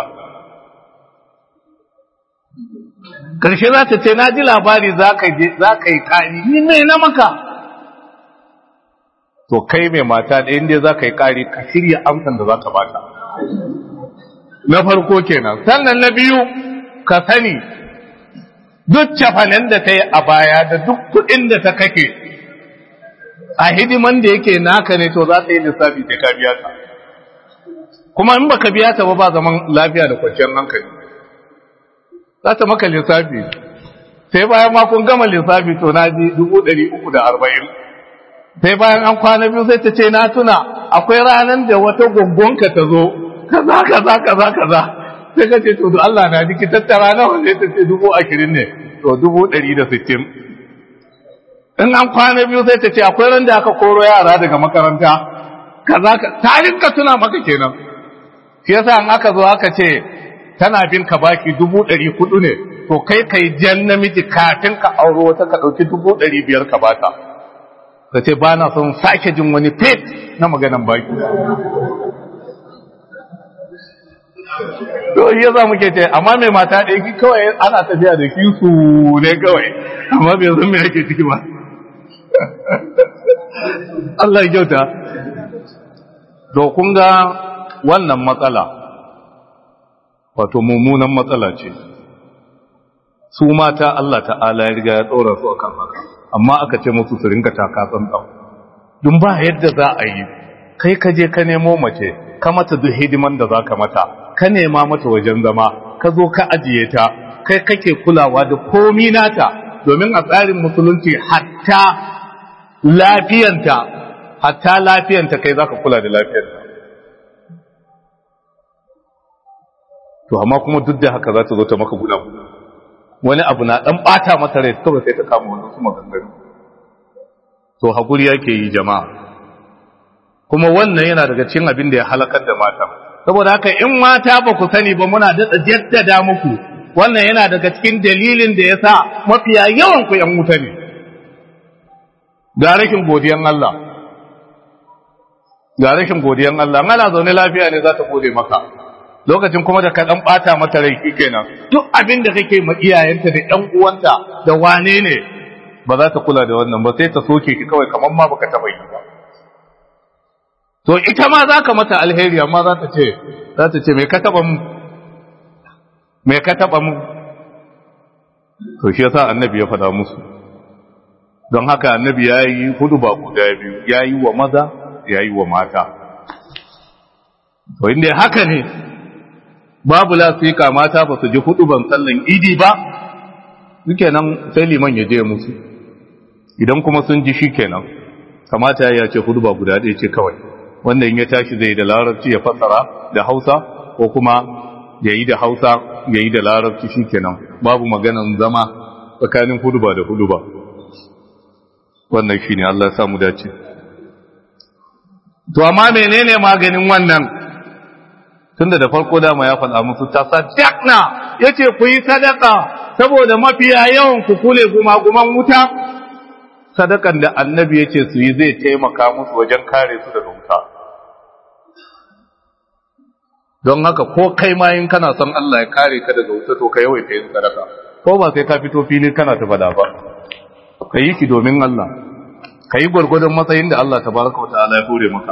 karshe za ta ce na ji labari za ka yi ƙari ni mai na maka to kai mai mata da inda za ka yi ƙari ka shirya amsan da za ka bata na farko kenan sannan na biyu ka sani duk cafanen da ta yi a baya da duk kuɗin da ta kake a hidiman da yake naka ne to za ta yi lissafi sai ka biya ta kuma in baka biya ta ba ba zaman lafiya da kwanciyar hankali za ta maka lissafi sai bayan ma kun gama lissafi to na ji dubu ɗari uku da arba'in sai bayan an kwana biyu sai ta ce na tuna akwai ranar da wata gwaggonka ta zo kaza kaza kaza kaza sai ka ce to da Allah na jiki tattara nawa sai ta ce dubu ashirin ne to dubu ɗari da sittin in an kwana biyu sai ta ce akwai ran da aka koro yara daga makaranta kaza ka tarin ka tuna maka kenan shi yasa in aka zo aka ce tana bin ka baki dubu ɗari kuɗu ne to kai kai jan namiji kafin ka auro wata ka ɗauki dubu ɗari biyar ka bata ka ce ba na son sake jin wani fet na maganan baki to iya za muke ce amma mai mata ɗaya ki kawai ana tafiya da ki su ne kawai amma bai san me ake ciki ba Allah ya kyauta to kun ga wannan matsala wato mummunan matsala ce su mata Allah ta'ala ya riga ya ɗora su akan haka amma aka ce musu su rinka taka tsantsan dun ba yadda za a yi kai ka je ka nemo mace ka mata duk hidiman da za ka mata ka nema mata wajen zama ka zo ka ajiye ta kai kake kulawa da komi nata domin a tsarin musulunci hatta lafiyanta hatta lafiyanta kai zaka kula da lafiyarta to amma kuma duk da haka za ta zo ta maka guda wani abu na dan bata mata rai kawai sai ta kama wani kuma gangare to hakuri yake yi jama'a kuma wannan yana daga cikin abin da ya halakar da mata saboda haka in mata ba ku sani ba muna daɗa jaddada muku wannan yana daga cikin dalilin da ya sa mafiya yawan ku ‘yan wuta ne ga rashin godiyan Allah ga rashin godiyan Allah ana zaune lafiya ne za ta gode maka lokacin kuma da ka ɗan ɓata mata rai kenan duk abin da kake ma iyayenta da ‘yan uwanta da wane ne ba za ta kula da wannan ba sai ta soke ki kawai kamar ma baka taɓa yi ba to ita ma za ka mata alheri amma za ta ce za ta ce mai ka taɓa mu mai ka taɓa mu to shi yasa annabi ya faɗa musu don haka annabi ya yi hudu ba guda biyu ya yi wa maza ya yi wa mata to inda haka ne babu lasika mata ba su ji hudu ban sallan idi ba suke nan sai liman ya je musu idan kuma sun ji shi kenan kamata ya ce hudu ba guda ɗaya ce kawai wanda in ya tashi zai da larabci ya fassara da hausa ko kuma ya yi da hausa ya yi da larabci shi kenan babu maganan zama tsakanin huduba da huduba wannan shi ne Allah samu dace to amma menene maganin wannan tunda da farko dama ya faɗa musu ta sadakna ya ce ku yi sadaka saboda mafiya yawan ku kule gumaguman wuta sadakan da annabi ya ce su yi zai taimaka musu wajen kare su daga wuta don haka ko kai ma in kana son Allah ya kare ka daga wuta to ka yawaita yin sadaka ko ba sai ka fito fili kana ta fada ba ka yi ki domin Allah ka yi gwargwadon matsayin da Allah tabaraka wa ta'ala ya hore maka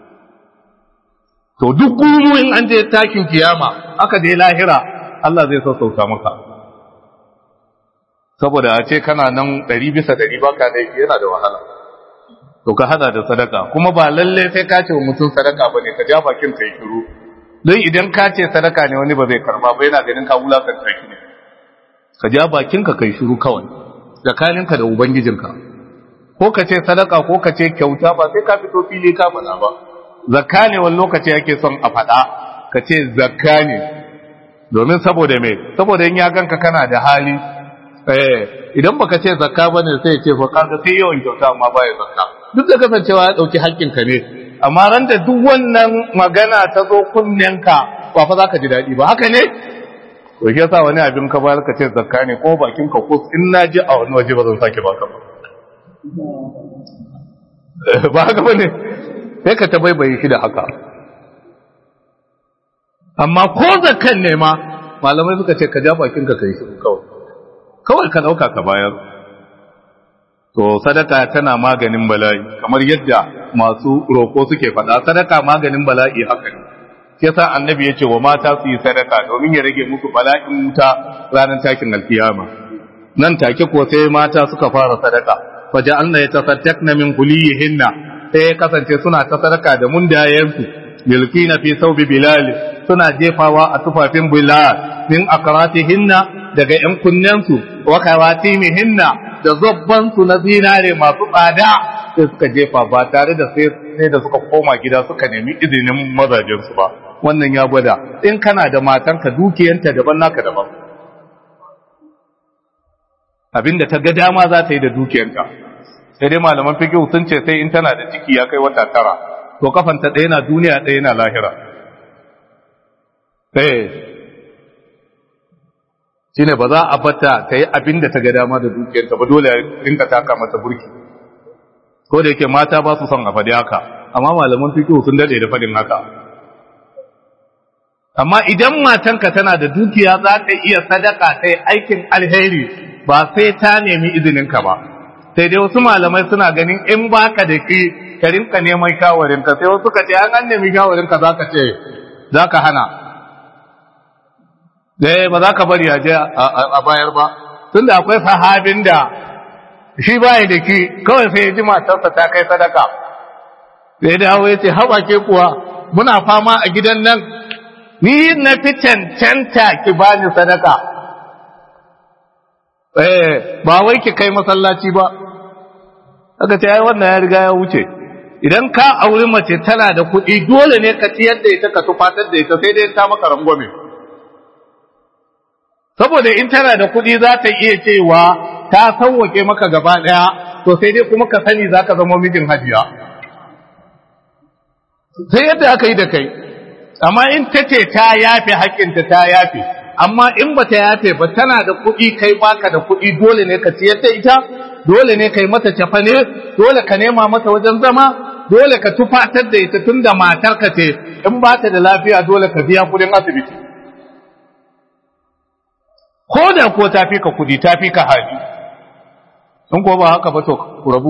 to duk gumu in an je takin kiyama aka je lahira Allah zai sassauta maka saboda a ce kana nan ɗari bisa ɗari baka da yana da wahala to ka hada da sadaka kuma ba lalle sai ka ce wa mutum sadaka bane ka ja bakin ka yi shiru don idan ka ce sadaka ne wani ba zai karba ba yana ganin ka wulakanta shi ne ka ja bakin ka kai shiru kawai tsakaninka da ubangijinka ko ka ce sadaka ko ka ce kyauta ba sai ka fito fili ka faɗa ba zakka ne wani lokaci yake son a faɗa ka ce zakka ne domin saboda me saboda in ya ganka kana da hali eh idan baka ce zakka bane sai ya ce fa kaga sai yawan kyauta amma baya zakka duk da kasancewa ya dauki haƙƙinka ne amma ran da duk wannan magana ta zo kunnenka ba fa zaka ji daɗi ba haka ne to shi yasa wani abin ka bayar ka ce zakka ne ko bakin ka kus in na ji a wani waje ba zan sake baka ba ba haka bane sai ka tabaibaye shi da haka amma ko zakkan ne ma malamai suka ce ka ja bakin ka kai shi kawai kawai ka dauka ka bayar to sadaka tana maganin bala'i kamar yadda masu roko suke faɗa sadaka maganin bala'i haka ne sai yasa annabi ya ce wa mata su yi sadaka domin ya rage musu bala'in wuta ranar takin alkiyama nan take ko sai mata suka fara sadaka faje Allah ya tasaddaqna min kuliyihinna sai ya kasance suna ta sadaka da mundayensu milkina fi saubi bilal suna jefawa a tufafin bilal min akratihinna daga yan kunnensu wa kawatimihinna da zobban su na zinare masu tsada sai suka jefa ba tare da sai da suka koma gida suka nemi izinin mazajensu ba wannan ya gwada in kana da matanka dukiyanta daban naka daban abinda ta ga dama za ta yi da dukiyanta sai dai malaman fiqh sun ce sai in tana da ciki ya kai wata tara to kafanta ɗaya na duniya ɗaya na lahira eh shine ba za a bata ta yi abin da ta ga dama da dukiyarta ba dole rinka taka mata burki ko da yake mata ba su son a faɗi haka amma malaman fiqh sun dade da faɗin haka amma idan matanka tana da dukiya za ta iya sadaka ta yi aikin alheri ba sai ta nemi izininka ba sai dai wasu malamai suna ganin in baka da ki ka rinka neman shawarinka sai wasu ka ce an an nemi shawarinka za ka ce za ka hana dai ba za ka bari a je a bayar ba tunda akwai sahabin da shi baya da ki kawai sai ya ji matarsa ta kai sadaka sai dawo ya ce haɓa ke kuwa muna fama a gidan nan ni na fi cancanta ki bani sadaka eh ba wai ki kai masallaci ba aka ce ai wannan ya riga ya wuce idan ka auri mace tana da kuɗi dole ne ka ciyar da ita ka tufatar da ita sai dai ta maka rangwame saboda in tana da kuɗi za ta iya cewa ta sauwake maka gaba ɗaya to sai dai kuma ka sani za ka zama mijin hajiya sai yadda aka yi da kai amma in ta ce ta yafe haƙƙinta ta yafe amma in ba ta yafe ba tana da kuɗi kai baka da kuɗi dole ne ka ciyar da ita dole ne kai mata cafane dole ka nema mata wajen zama dole ka tufatar da ita tun da matarka ce in ba ta da lafiya dole ka biya kuɗin asibiti ko da ko ta fi ka kuɗi ta fi ka hali in ko ba haka ba to ku rabu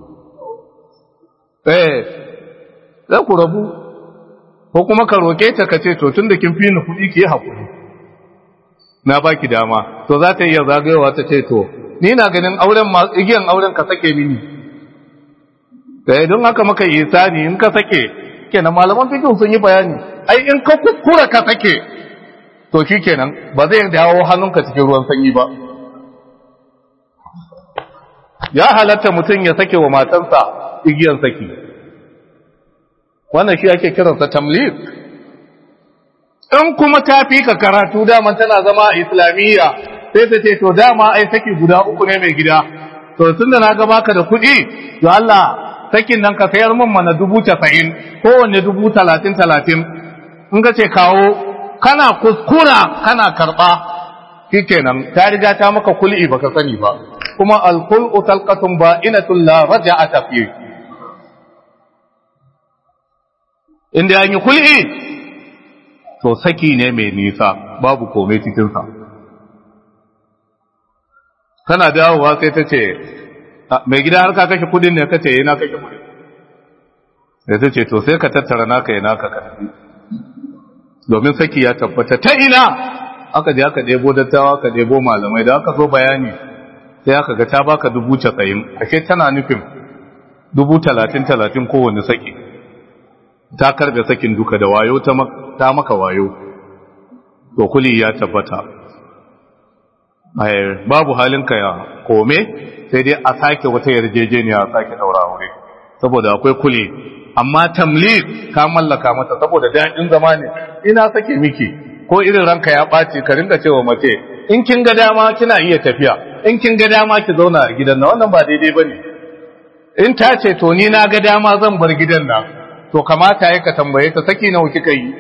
eh za ku rabu ko kuma ka roke ta ka ce to tun da kin fi ni kuɗi ki yi haƙuri na baki dama to za ta iya zagayowa ta ce to ni na ganin auren ma igiyan auren ka sake mini eh don haka maka isani in ka sake kenan malaman fiqh sun yi bayani ai in ka kuskura ka sake to shikenan ba zai dawo hannunka cikin ruwan sanyi ba ya halatta mutum ya sake wa matarsa igiyan saki wannan shi ake kiransa tamlik in kuma ta fi ka karatu dama tana zama a islamiyya sai ta ce to dama ai saki guda uku ne mai gida to tun da na ga baka da kuɗi to Allah sakin nan ka sayar min mana dubu casa'in kowanne dubu talatin talatin in ka ce kawo kana kuskura kana karɓa shi kenan ta riga ta maka kul'i baka sani ba kuma alkul'u talqatun ba inatul la raja'ata fi inda an yi kul'i to saki ne mai nisa babu komai cikinsa kana dawowa sai ta ce mai gida har ka kashe kudin ne ka ce yana kashe kudin da ta ce to sai ka tattara naka ya naka ka tafi domin saki ya tabbata ta ina aka je aka ɗebo dattawa aka ɗebo malamai da aka zo bayani sai aka ga ta baka dubu casa'in ashe tana nufin dubu talatin talatin kowane saki ta karbe sakin duka da wayo ta maka wayo to kuli ya tabbata babu halinka ya kome sai dai a sake wata yarjejeniya a sake daura aure saboda akwai kuli amma tamlik ka mallaka mata saboda daɗin zama ne ina sake miki ko irin ranka ya ɓaci ka rinka cewa mace in kin ga dama kina iya tafiya in kin ga dama ki zauna a gidan nan wannan ba daidai bane in ta ce to ni na ga dama zan bar gidan nan to kamata ya ka tambaye ta saki nawa kika yi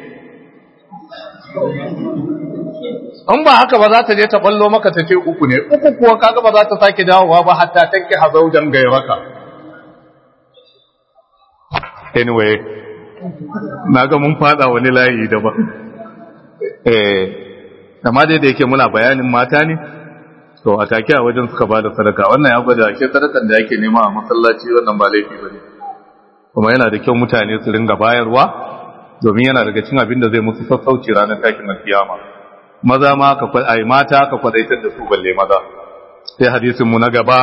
in ba haka ba za ta je ta ballo maka ta ce uku ne uku kuwa kaga ba za ta sake dawowa ba hatta tanki hazaujan gairaka anyway na ga mun fada wani layi daban eh amma dai da yake muna bayanin mata ne to a take a wajen suka bada sadaka wannan ya gwada ke sadakan da yake nema a masallaci wannan ba laifi bane kuma yana da kyau mutane su ringa bayarwa domin yana daga cin abin da zai musu sassauci ranar tashin alkiyama maza ma ka ai mata ka kwadaitar da su balle maza sai hadisin mu na gaba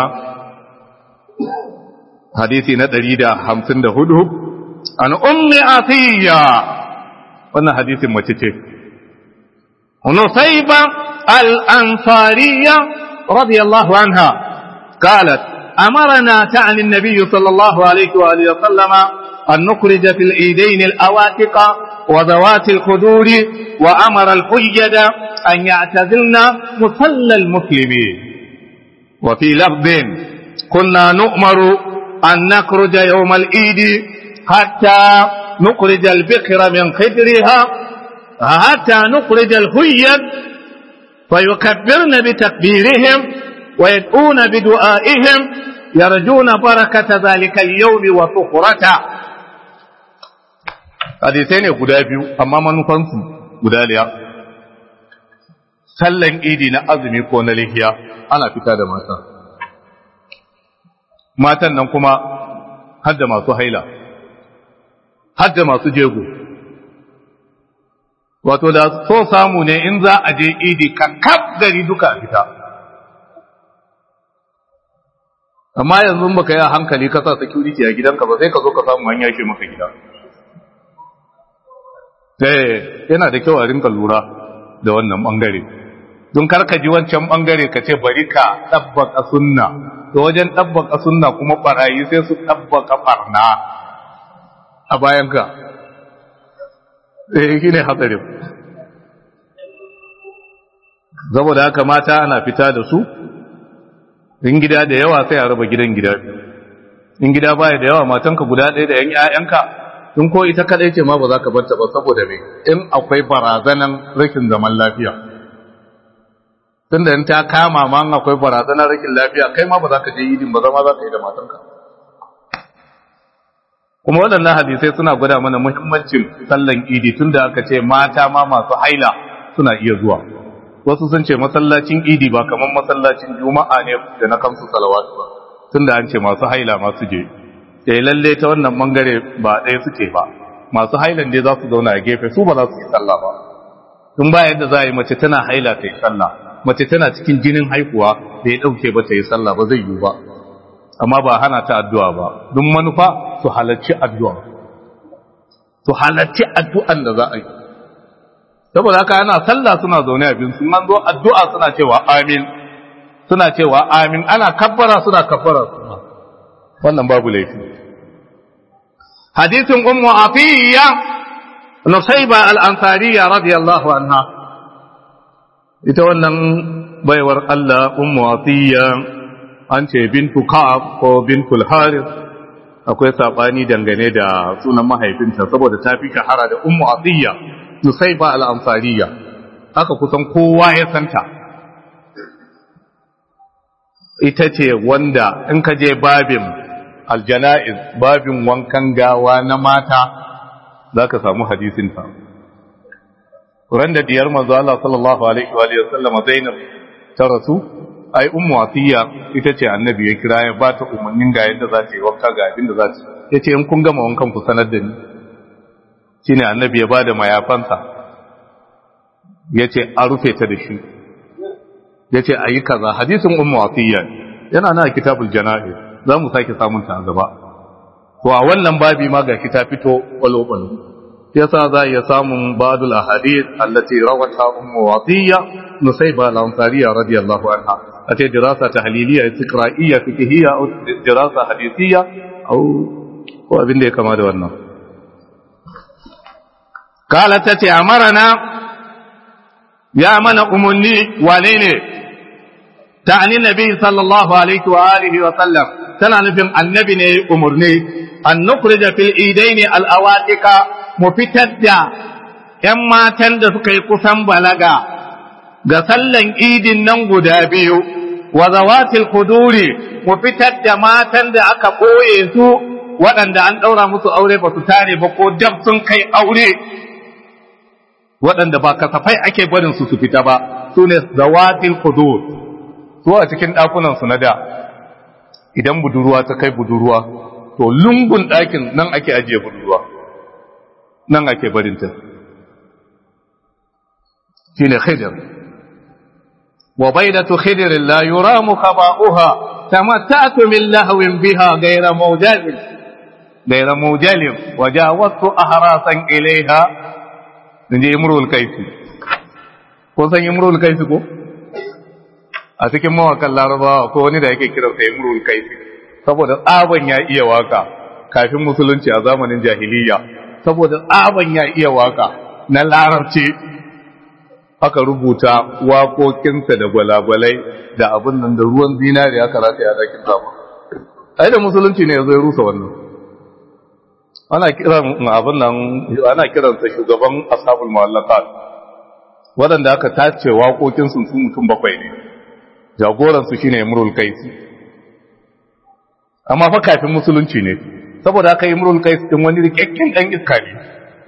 hadisi na 154 an ummi atiya wannan hadisin mace ce nusayba al-ansariya radiyallahu anha قالت أمرنا تعني النبي صلى الله عليه وآله وسلم أن نخرج في العيدين الأواتق وذوات الخدور وأمر الحجد أن يعتزلن مصلى المسلمين وفي لفظ كنا نؤمر أن نخرج يوم العيد حتى نخرج البكر من خدرها حتى نخرج الهيد فيكبرن بتكبيرهم ويدعون بدعائهم يرجون بركة ذلك اليوم وطهرته hadisai ne guda biyu amma manufansu guda liya sallan idi na azumi ko na lihiya ana fita da mata matan nan kuma hadda masu haila hadda masu jego wato da so samu ne in za a je idi kakkab gari duka a fita amma yanzu baka yi a hankali ka sa security a gidanka ba sai ka zo ka samu hanya shi maka gida sai yana da kyau a rinka lura da wannan bangare don karka ji wancan bangare ka ce bari ka ɗabbaka sunna to wajen ɗabbaka sunna kuma barayi sai su ɗabbaka barna a bayan ka eh shine hatsarin saboda haka mata ana fita da su in gida da yawa sai a raba gidan gida in gida baya da yawa matanka guda ɗaya da yan ƴaƴanka in ko ita kadai ce ma ba za ka barta ba saboda me in akwai barazanan rashin zaman lafiya tunda in ta kama ma in akwai barazanan rashin lafiya kai ma ba za ka je idin ba zama za ka yi da matanka kuma waɗannan hadisai suna gwada mana muhimmancin sallan idi tunda aka ce mata ma masu haila suna iya zuwa wasu sun ce masallacin idi ba kamar masallacin juma'a ne da na kamsu salawatu ba tunda an ce masu haila masu je sai lalle ta wannan bangare ba ɗaya suke ba masu hailan dai za su zauna a gefe su ba za su yi sallah ba tun ba yadda za a yi mace tana haila ta yi sallah mace tana cikin jinin haihuwa da ya ɗauke ba ta yi sallah ba zai yiwu ba amma ba hana ta addu'a ba duk manufa su halarci addu'a su halarci addu'an da za a yi saboda haka ana sallah suna zaune abin sun an zo addu'a suna cewa amin suna cewa amin ana kabbara suna kabbara suna wannan babu laifi hadisin ummu afiya nusayba al-ansariya radiyallahu anha ita wannan baiwar Allah ummu afiya an ce bintu ka'ab ko bintul harith akwai sabani dangane da sunan mahaifinta saboda ta fi shahara da ummu afiya nusayba al-ansariya haka kusan kowa ya santa ita ce wanda in ka je babin aljana'iz babin wankan gawa na mata za ka samu hadisinta. Ran da diyar manzo Allah sallallahu Alaihi wa sallama Zainab ta rasu, ai, ummu wasiya ita ce annabi ya kira ya ba ta umarnin ga yadda za ta yi wanka ga abin da za ta ya ce in kun gama wankan ku sanar da ni. Shi ne annabi ya ba da mayafansa, ya ce a rufe ta da shi, ya ce a yi kaza, hadisin ummu wasiya yana na kitabul jana'iz. za mu sake samun ta a gaba to a wannan babi ma gashi ta fito kwalo-kwalo yasa za a iya samun badul ahadith allati rawata ummu watiya nusayba al-ansariya radiyallahu anha ate dirasa tahliliya istiqra'iyya fiqhiyya aw dirasa hadithiyya aw ko abin da ya kama da wannan kala tace amarana ya mana umunni wane ne ta'ani nabi sallallahu alaihi wa alihi wa sallam tana nufin annabi ne umarni an nukhrija fil idaini al awatika mu fitar da ƴan matan da suka yi kusan balaga ga sallan idin nan guda biyu wa zawatil kuduri mu fitar da matan da aka ɓoye su waɗanda an ɗaura musu aure ba su tare ba ko dab sun kai aure waɗanda ba kasafai ake barin su su fita ba su ne zawatil kudur su a cikin ɗakunansu na da idan budurwa ta kai budurwa to lungun ɗakin nan ake ajiye budurwa nan ake barinta shi ne khidr wa baidatu khidrin la yuramu khaba'uha tamatta'tu min lahwin biha ghayra mawjalin ghayra mawjalin wa jawaztu ahrasan ilayha inji imrul kaifi ko san imrul kaifi ko a cikin mawakan larabawa ko wani da yake kiransa imrul kaifi saboda tsaban ya iya waka kafin musulunci a zamanin jahiliya saboda tsaban ya iya waka na larabci aka rubuta waƙoƙinsa da gwalagwalai da abin nan da ruwan zinari aka rata ya dakin zama ai da musulunci ne ya zo ya rusa wannan ana kiran abin nan ana kiransa shugaban ashabul mu'allaqat waɗanda aka tace waƙoƙin sun su mutum bakwai ne jagoransu shine imrul qais amma fa kafin musulunci ne saboda aka imrul qais din wani rikakken dan iska ne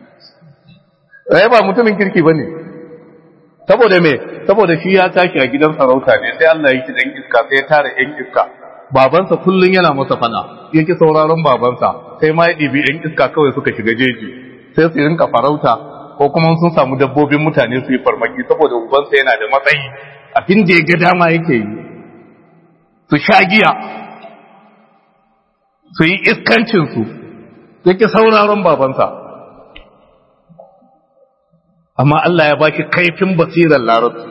eh ba mutumin kirki bane saboda me saboda shi ya tashi a gidan sarauta ne sai Allah ya yi dan iska sai ya tare yan iska babansa kullun yana masa fada yake sauraron babansa sai ma ya ɗibi yan iska kawai suka shiga jeji sai su rinka farauta ko kuma sun samu dabbobin mutane su yi farmaki saboda ubansa yana da matsayi abin da ya ga dama yake yi su sha giya su yi iskancinsu yake sauraron babansa amma Allah ya ba shi kaifin basirar larabci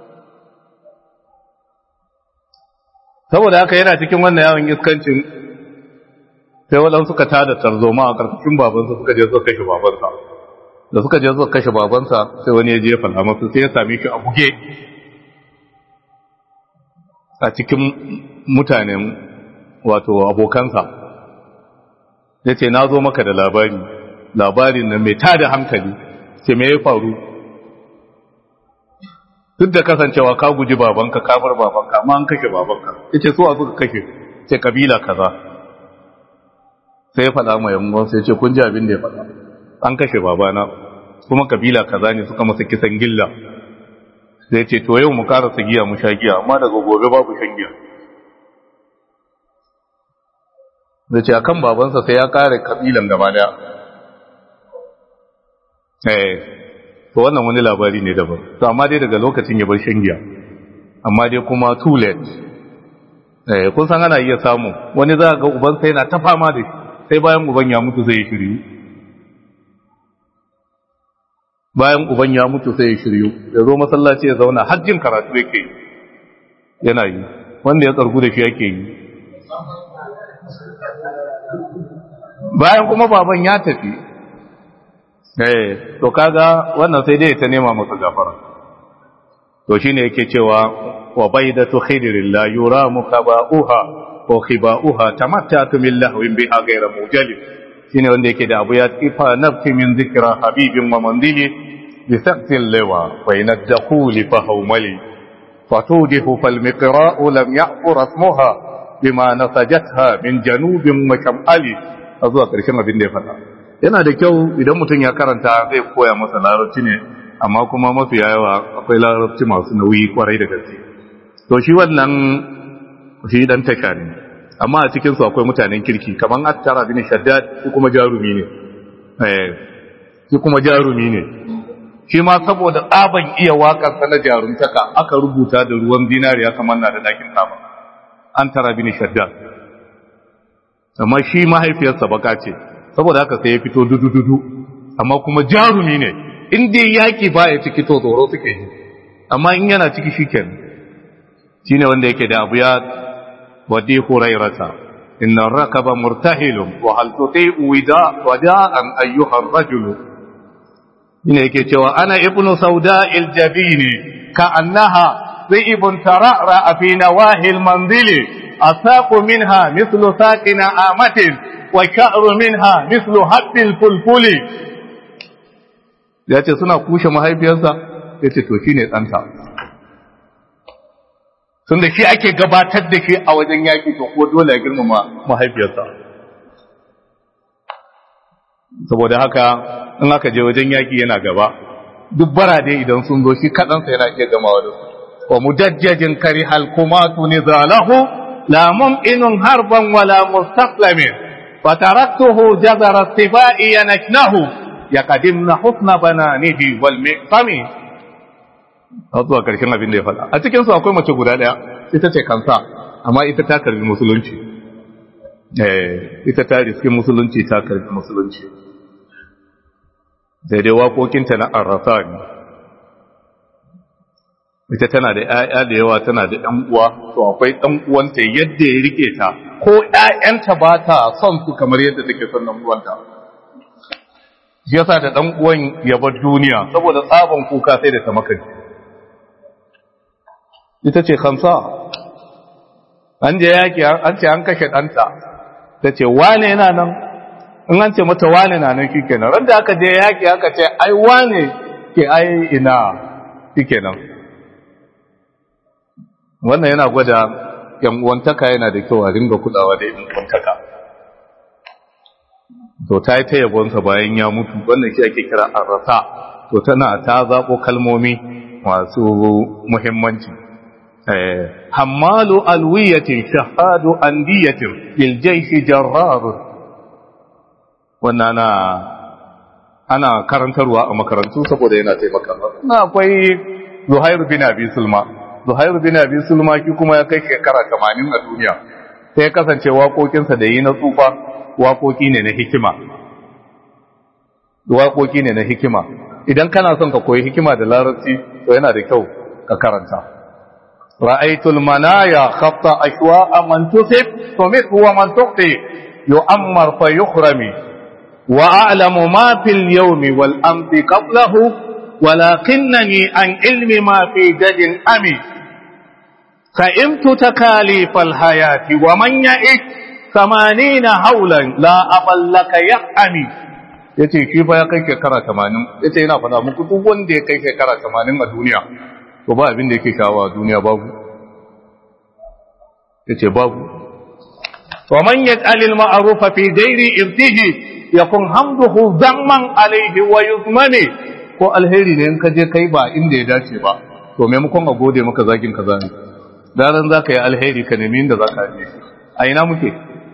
saboda haka yana cikin wannan yawon iskancin sai waɗansu suka tada tarzoma a ƙarƙashin babansa suka je suka kashe babansa da suka je suka kashe babansa sai wani ya je ya fada masa sai ya same shi a buge a cikin mutanen wato abokansa ya ce na zo maka da labari labarin nan mai tada hankali ce me ya faru duk da kasancewa ka guji babanka kafar babanka amma an kashe babanka ya ce so a suka kashe ce kabila kaza sai ya faɗa ma yamma sai ce kun ji abin da ya faɗa an kashe babana kuma kabila kaza ne suka masa kisan gilla sai ce to yau mu karasa giya mu sha giya amma daga gobe babu shan giya da ce akan babansa sai ya kare kabilan gaba daya eh to wannan wani labari ne daban to amma dai daga lokacin ya bar shan giya amma dai kuma too late eh kun san ana iya samu wani za ga ubansa yana ta fama da shi sai bayan uban ya mutu zai shiryu bayan uban ya mutu sai ya shiryu ya zo masallaci ya zauna hajjin karatu yake yana yi wanda ya tsargu da shi yake yi bayan kuma baban ya tafi eh to kaga wannan sai dai ta nema masa gafara to shine yake cewa wa baydatu khidrillah yura mukaba'uha ko khiba'uha tamattatu min lahwin biha ghayra mujalib shine wanda yake da abu ya tsifa nafsi min zikra habibin wa mandili bi saqtil lawa wa inadkhuli fa hawmali fatudihu fal miqra'u lam ya'fur asmuha bima nasajatha min janubin wa shamali zuwa karshen abin da ya faɗa yana da kyau idan mutum ya karanta zai koya masa larabci ne amma kuma mafi yawa akwai larabci masu nauyi kwarai da gaske to shi wannan shi dan tasha ne amma a cikin su akwai mutanen kirki kaman attara bin shaddad shi kuma jarumi ne eh shi kuma jarumi ne shi ma saboda tsaban iya wakar sa na jarumtaka aka rubuta da ruwan zinariya kamar na da dakin kaba an tara bin shaddad amma shi mahaifiyarsa baka ce saboda haka sai ya fito dudu-dudu amma kuma jarumi ne in dai yaki ba ya ciki to tsoro suke yi amma in yana ciki shi ken shi ne wanda yake da abu ya wadi hurairata inna rakaba murtahilun wa hal tuti'u wida wada'an ayyuhar rajulu ina yake cewa ana ibnu sauda'il jabini ka annaha ibn tara'ra fi nawahil manzili أساق منها مثل ساق نعامة وشعر منها مثل حب الفلفل ya ce suna kushe mahaifiyarsa ya ce to shi ne ɗanta sun da shi ake gabatar da shi a wajen yaƙi to ko dole ya girmama mahaifiyarsa saboda haka in aka je wajen yaƙi yana gaba duk barade idan sun zo shi kaɗansa yana iya gamawa da su wa mudajjajin kari halkumatu ne zalahu لا ممكن هربا ولا مستسلم فتركته جذر السباء ينكنه يقدمن حسن بنانه والمقسم zuwa karshen abin da ya faɗa a cikinsu akwai mace guda ɗaya ita ce kansa amma ita ta karbi musulunci ita ta riski musulunci ta karbi musulunci daidai waƙoƙinta na arrasa ne ita tana da ‘ya'ya da yawa tana da ‘yan uwa, to akwai ɗan uwanta yadda ya rike ta, ko ‘ya'yanta ba ta son su kamar yadda take son ɗan uwanta. Shi yasa da ɗan uwan ya bar duniya, saboda tsaban kuka sai da ta makanci. Ita ce kansa, an je yaki an ce an kashe ɗanta ta ce wane yana nan in an ce mata wane na nan kike nan randa aka je yaki aka ce ai wane ke ai ina kike nan wannan yana gwada yan uwantaka yana da kyau a ringa kulawa da yan uwantaka to ta yi ta yabonsa bayan ya mutu wannan shi ake kira arrasa to tana ta zaɓo kalmomi masu muhimmanci hammalu alwiyatin shahadu andiyatin bil jaishi jarrarun wannan ana ana karantarwa a makarantu saboda yana taimaka na akwai zuhairu bin abi sulma zuhairu bin abi sulma ki kuma ya kai shekara 80 a duniya sai ya kasance waƙoƙinsa da yi na tsufa waƙoƙi ne na hikima waƙoƙi ne na hikima idan kana son ka koyi hikima da larabci to yana da kyau ka karanta ra'aytul manaya khatta ashwa man tusib tumit wa man tuqti yu'ammar fa yukhrami wa a'lamu ma fil yawmi wal amsi qablahu ولكنني عن علم ما في جد أمي فإمت تكاليف الحياة ومن يئس ثمانين هولا لا أبل لك يأمي yace shi fa ya kai shekara 80 yace yana faɗa muku duk wanda ya kai shekara 80 a duniya to ba abin da yake shawa a duniya babu yace babu wa man yaj'al al ma'ruf fi ghairi irtihi yakun hamduhu zamman alayhi wa yuzmani ko alheri ne in ka je kai ba inda ya dace ba to maimakon a gode maka zagin kaza ne daren za ka yi alheri ka nemi inda za ka je a ina muke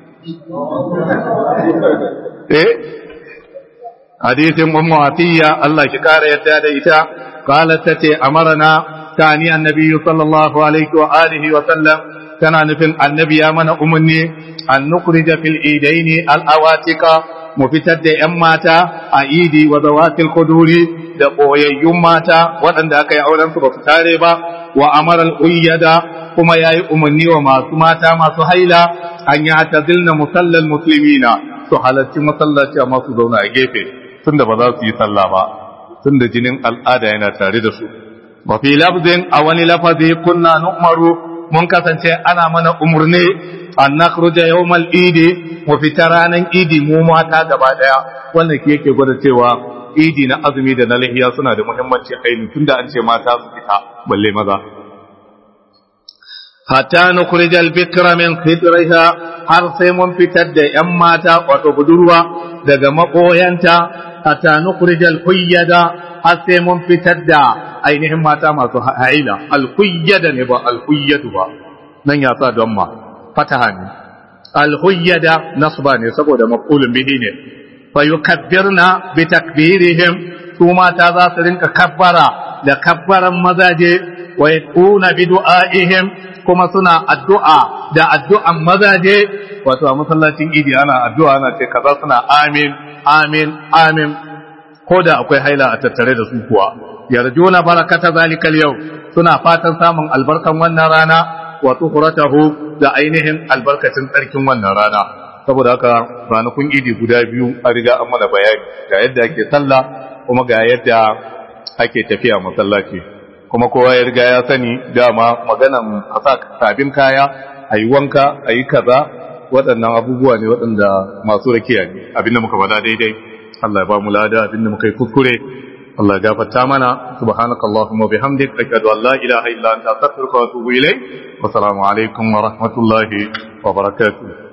eh hadisin ummu atiya Allah ki kare yadda da ita qalat tace amarna tani annabi sallallahu alaihi wa alihi wa sallam kana nufin annabi ya mana umarni an nukhrija fil idaini al awatika mu fitar da ‘yan mata a idi wa zawatil kuduri da ɓoyayyun mata waɗanda aka yi auren su ba su tare ba wa amaral uyyada kuma ya yi umarni wa masu mata masu haila an yi ta zilna musallal musulmina su halarci masallaci a masu zauna a gefe tun da ba za su yi sallah ba tun da jinin al'ada yana tare da su wa fi lafzin a wani lafazi kunna nu'maru mun kasance ana mana umurni an nakhruja yawmal idi mu fita ranan idi mu mata gaba daya wannan ke yake gwada cewa idi na azumi da na lahiya suna da muhimmanci ainihin tunda an ce mata su fita balle maza hatta nukhrija al-bikra min khidriha har sai mun fitar da yan mata wato budurwa daga makoyanta hatta nukhrija al-huyyada har sai mun fitar da ainihin mata masu haila al-huyyada ne ba al-huyyadu ba nan ya sa don ma fataha ne alhuyyada nasba ne saboda maqulun bihi ne fa yukabbirna bi takbirihim su mata za su rinka kabbara da kabbaran mazaje wa yaquna bi du'aihim kuma suna addu'a da addu'an mazaje wato a masallacin idi ana addu'a ana ce kaza suna amin amin amin ko da akwai haila a tattare da su kuwa yarjuna barakata zalikal yau suna fatan samun albarkan wannan rana wa tuhratahu da ainihin albarkacin tsarkin wannan rana saboda haka ranakun idi guda biyu a riga an mana bayani ga yadda ake sallah kuma ga yadda ake tafiya masallaci kuma kowa ya riga ya sani dama maganan a sa sabin kaya a yi wanka a yi kaza waɗannan abubuwa ne waɗanda masu rakiya ne abinda muka faɗa daidai Allah ya ba mu lada abinda muka yi kuskure Allah ya gafarta mana subhanakallahumma bihamdik ashhadu an la ilaha illa anta astaghfiruka wa atubu ilayk wa assalamu alaikum wa rahmatullahi wa barakatuh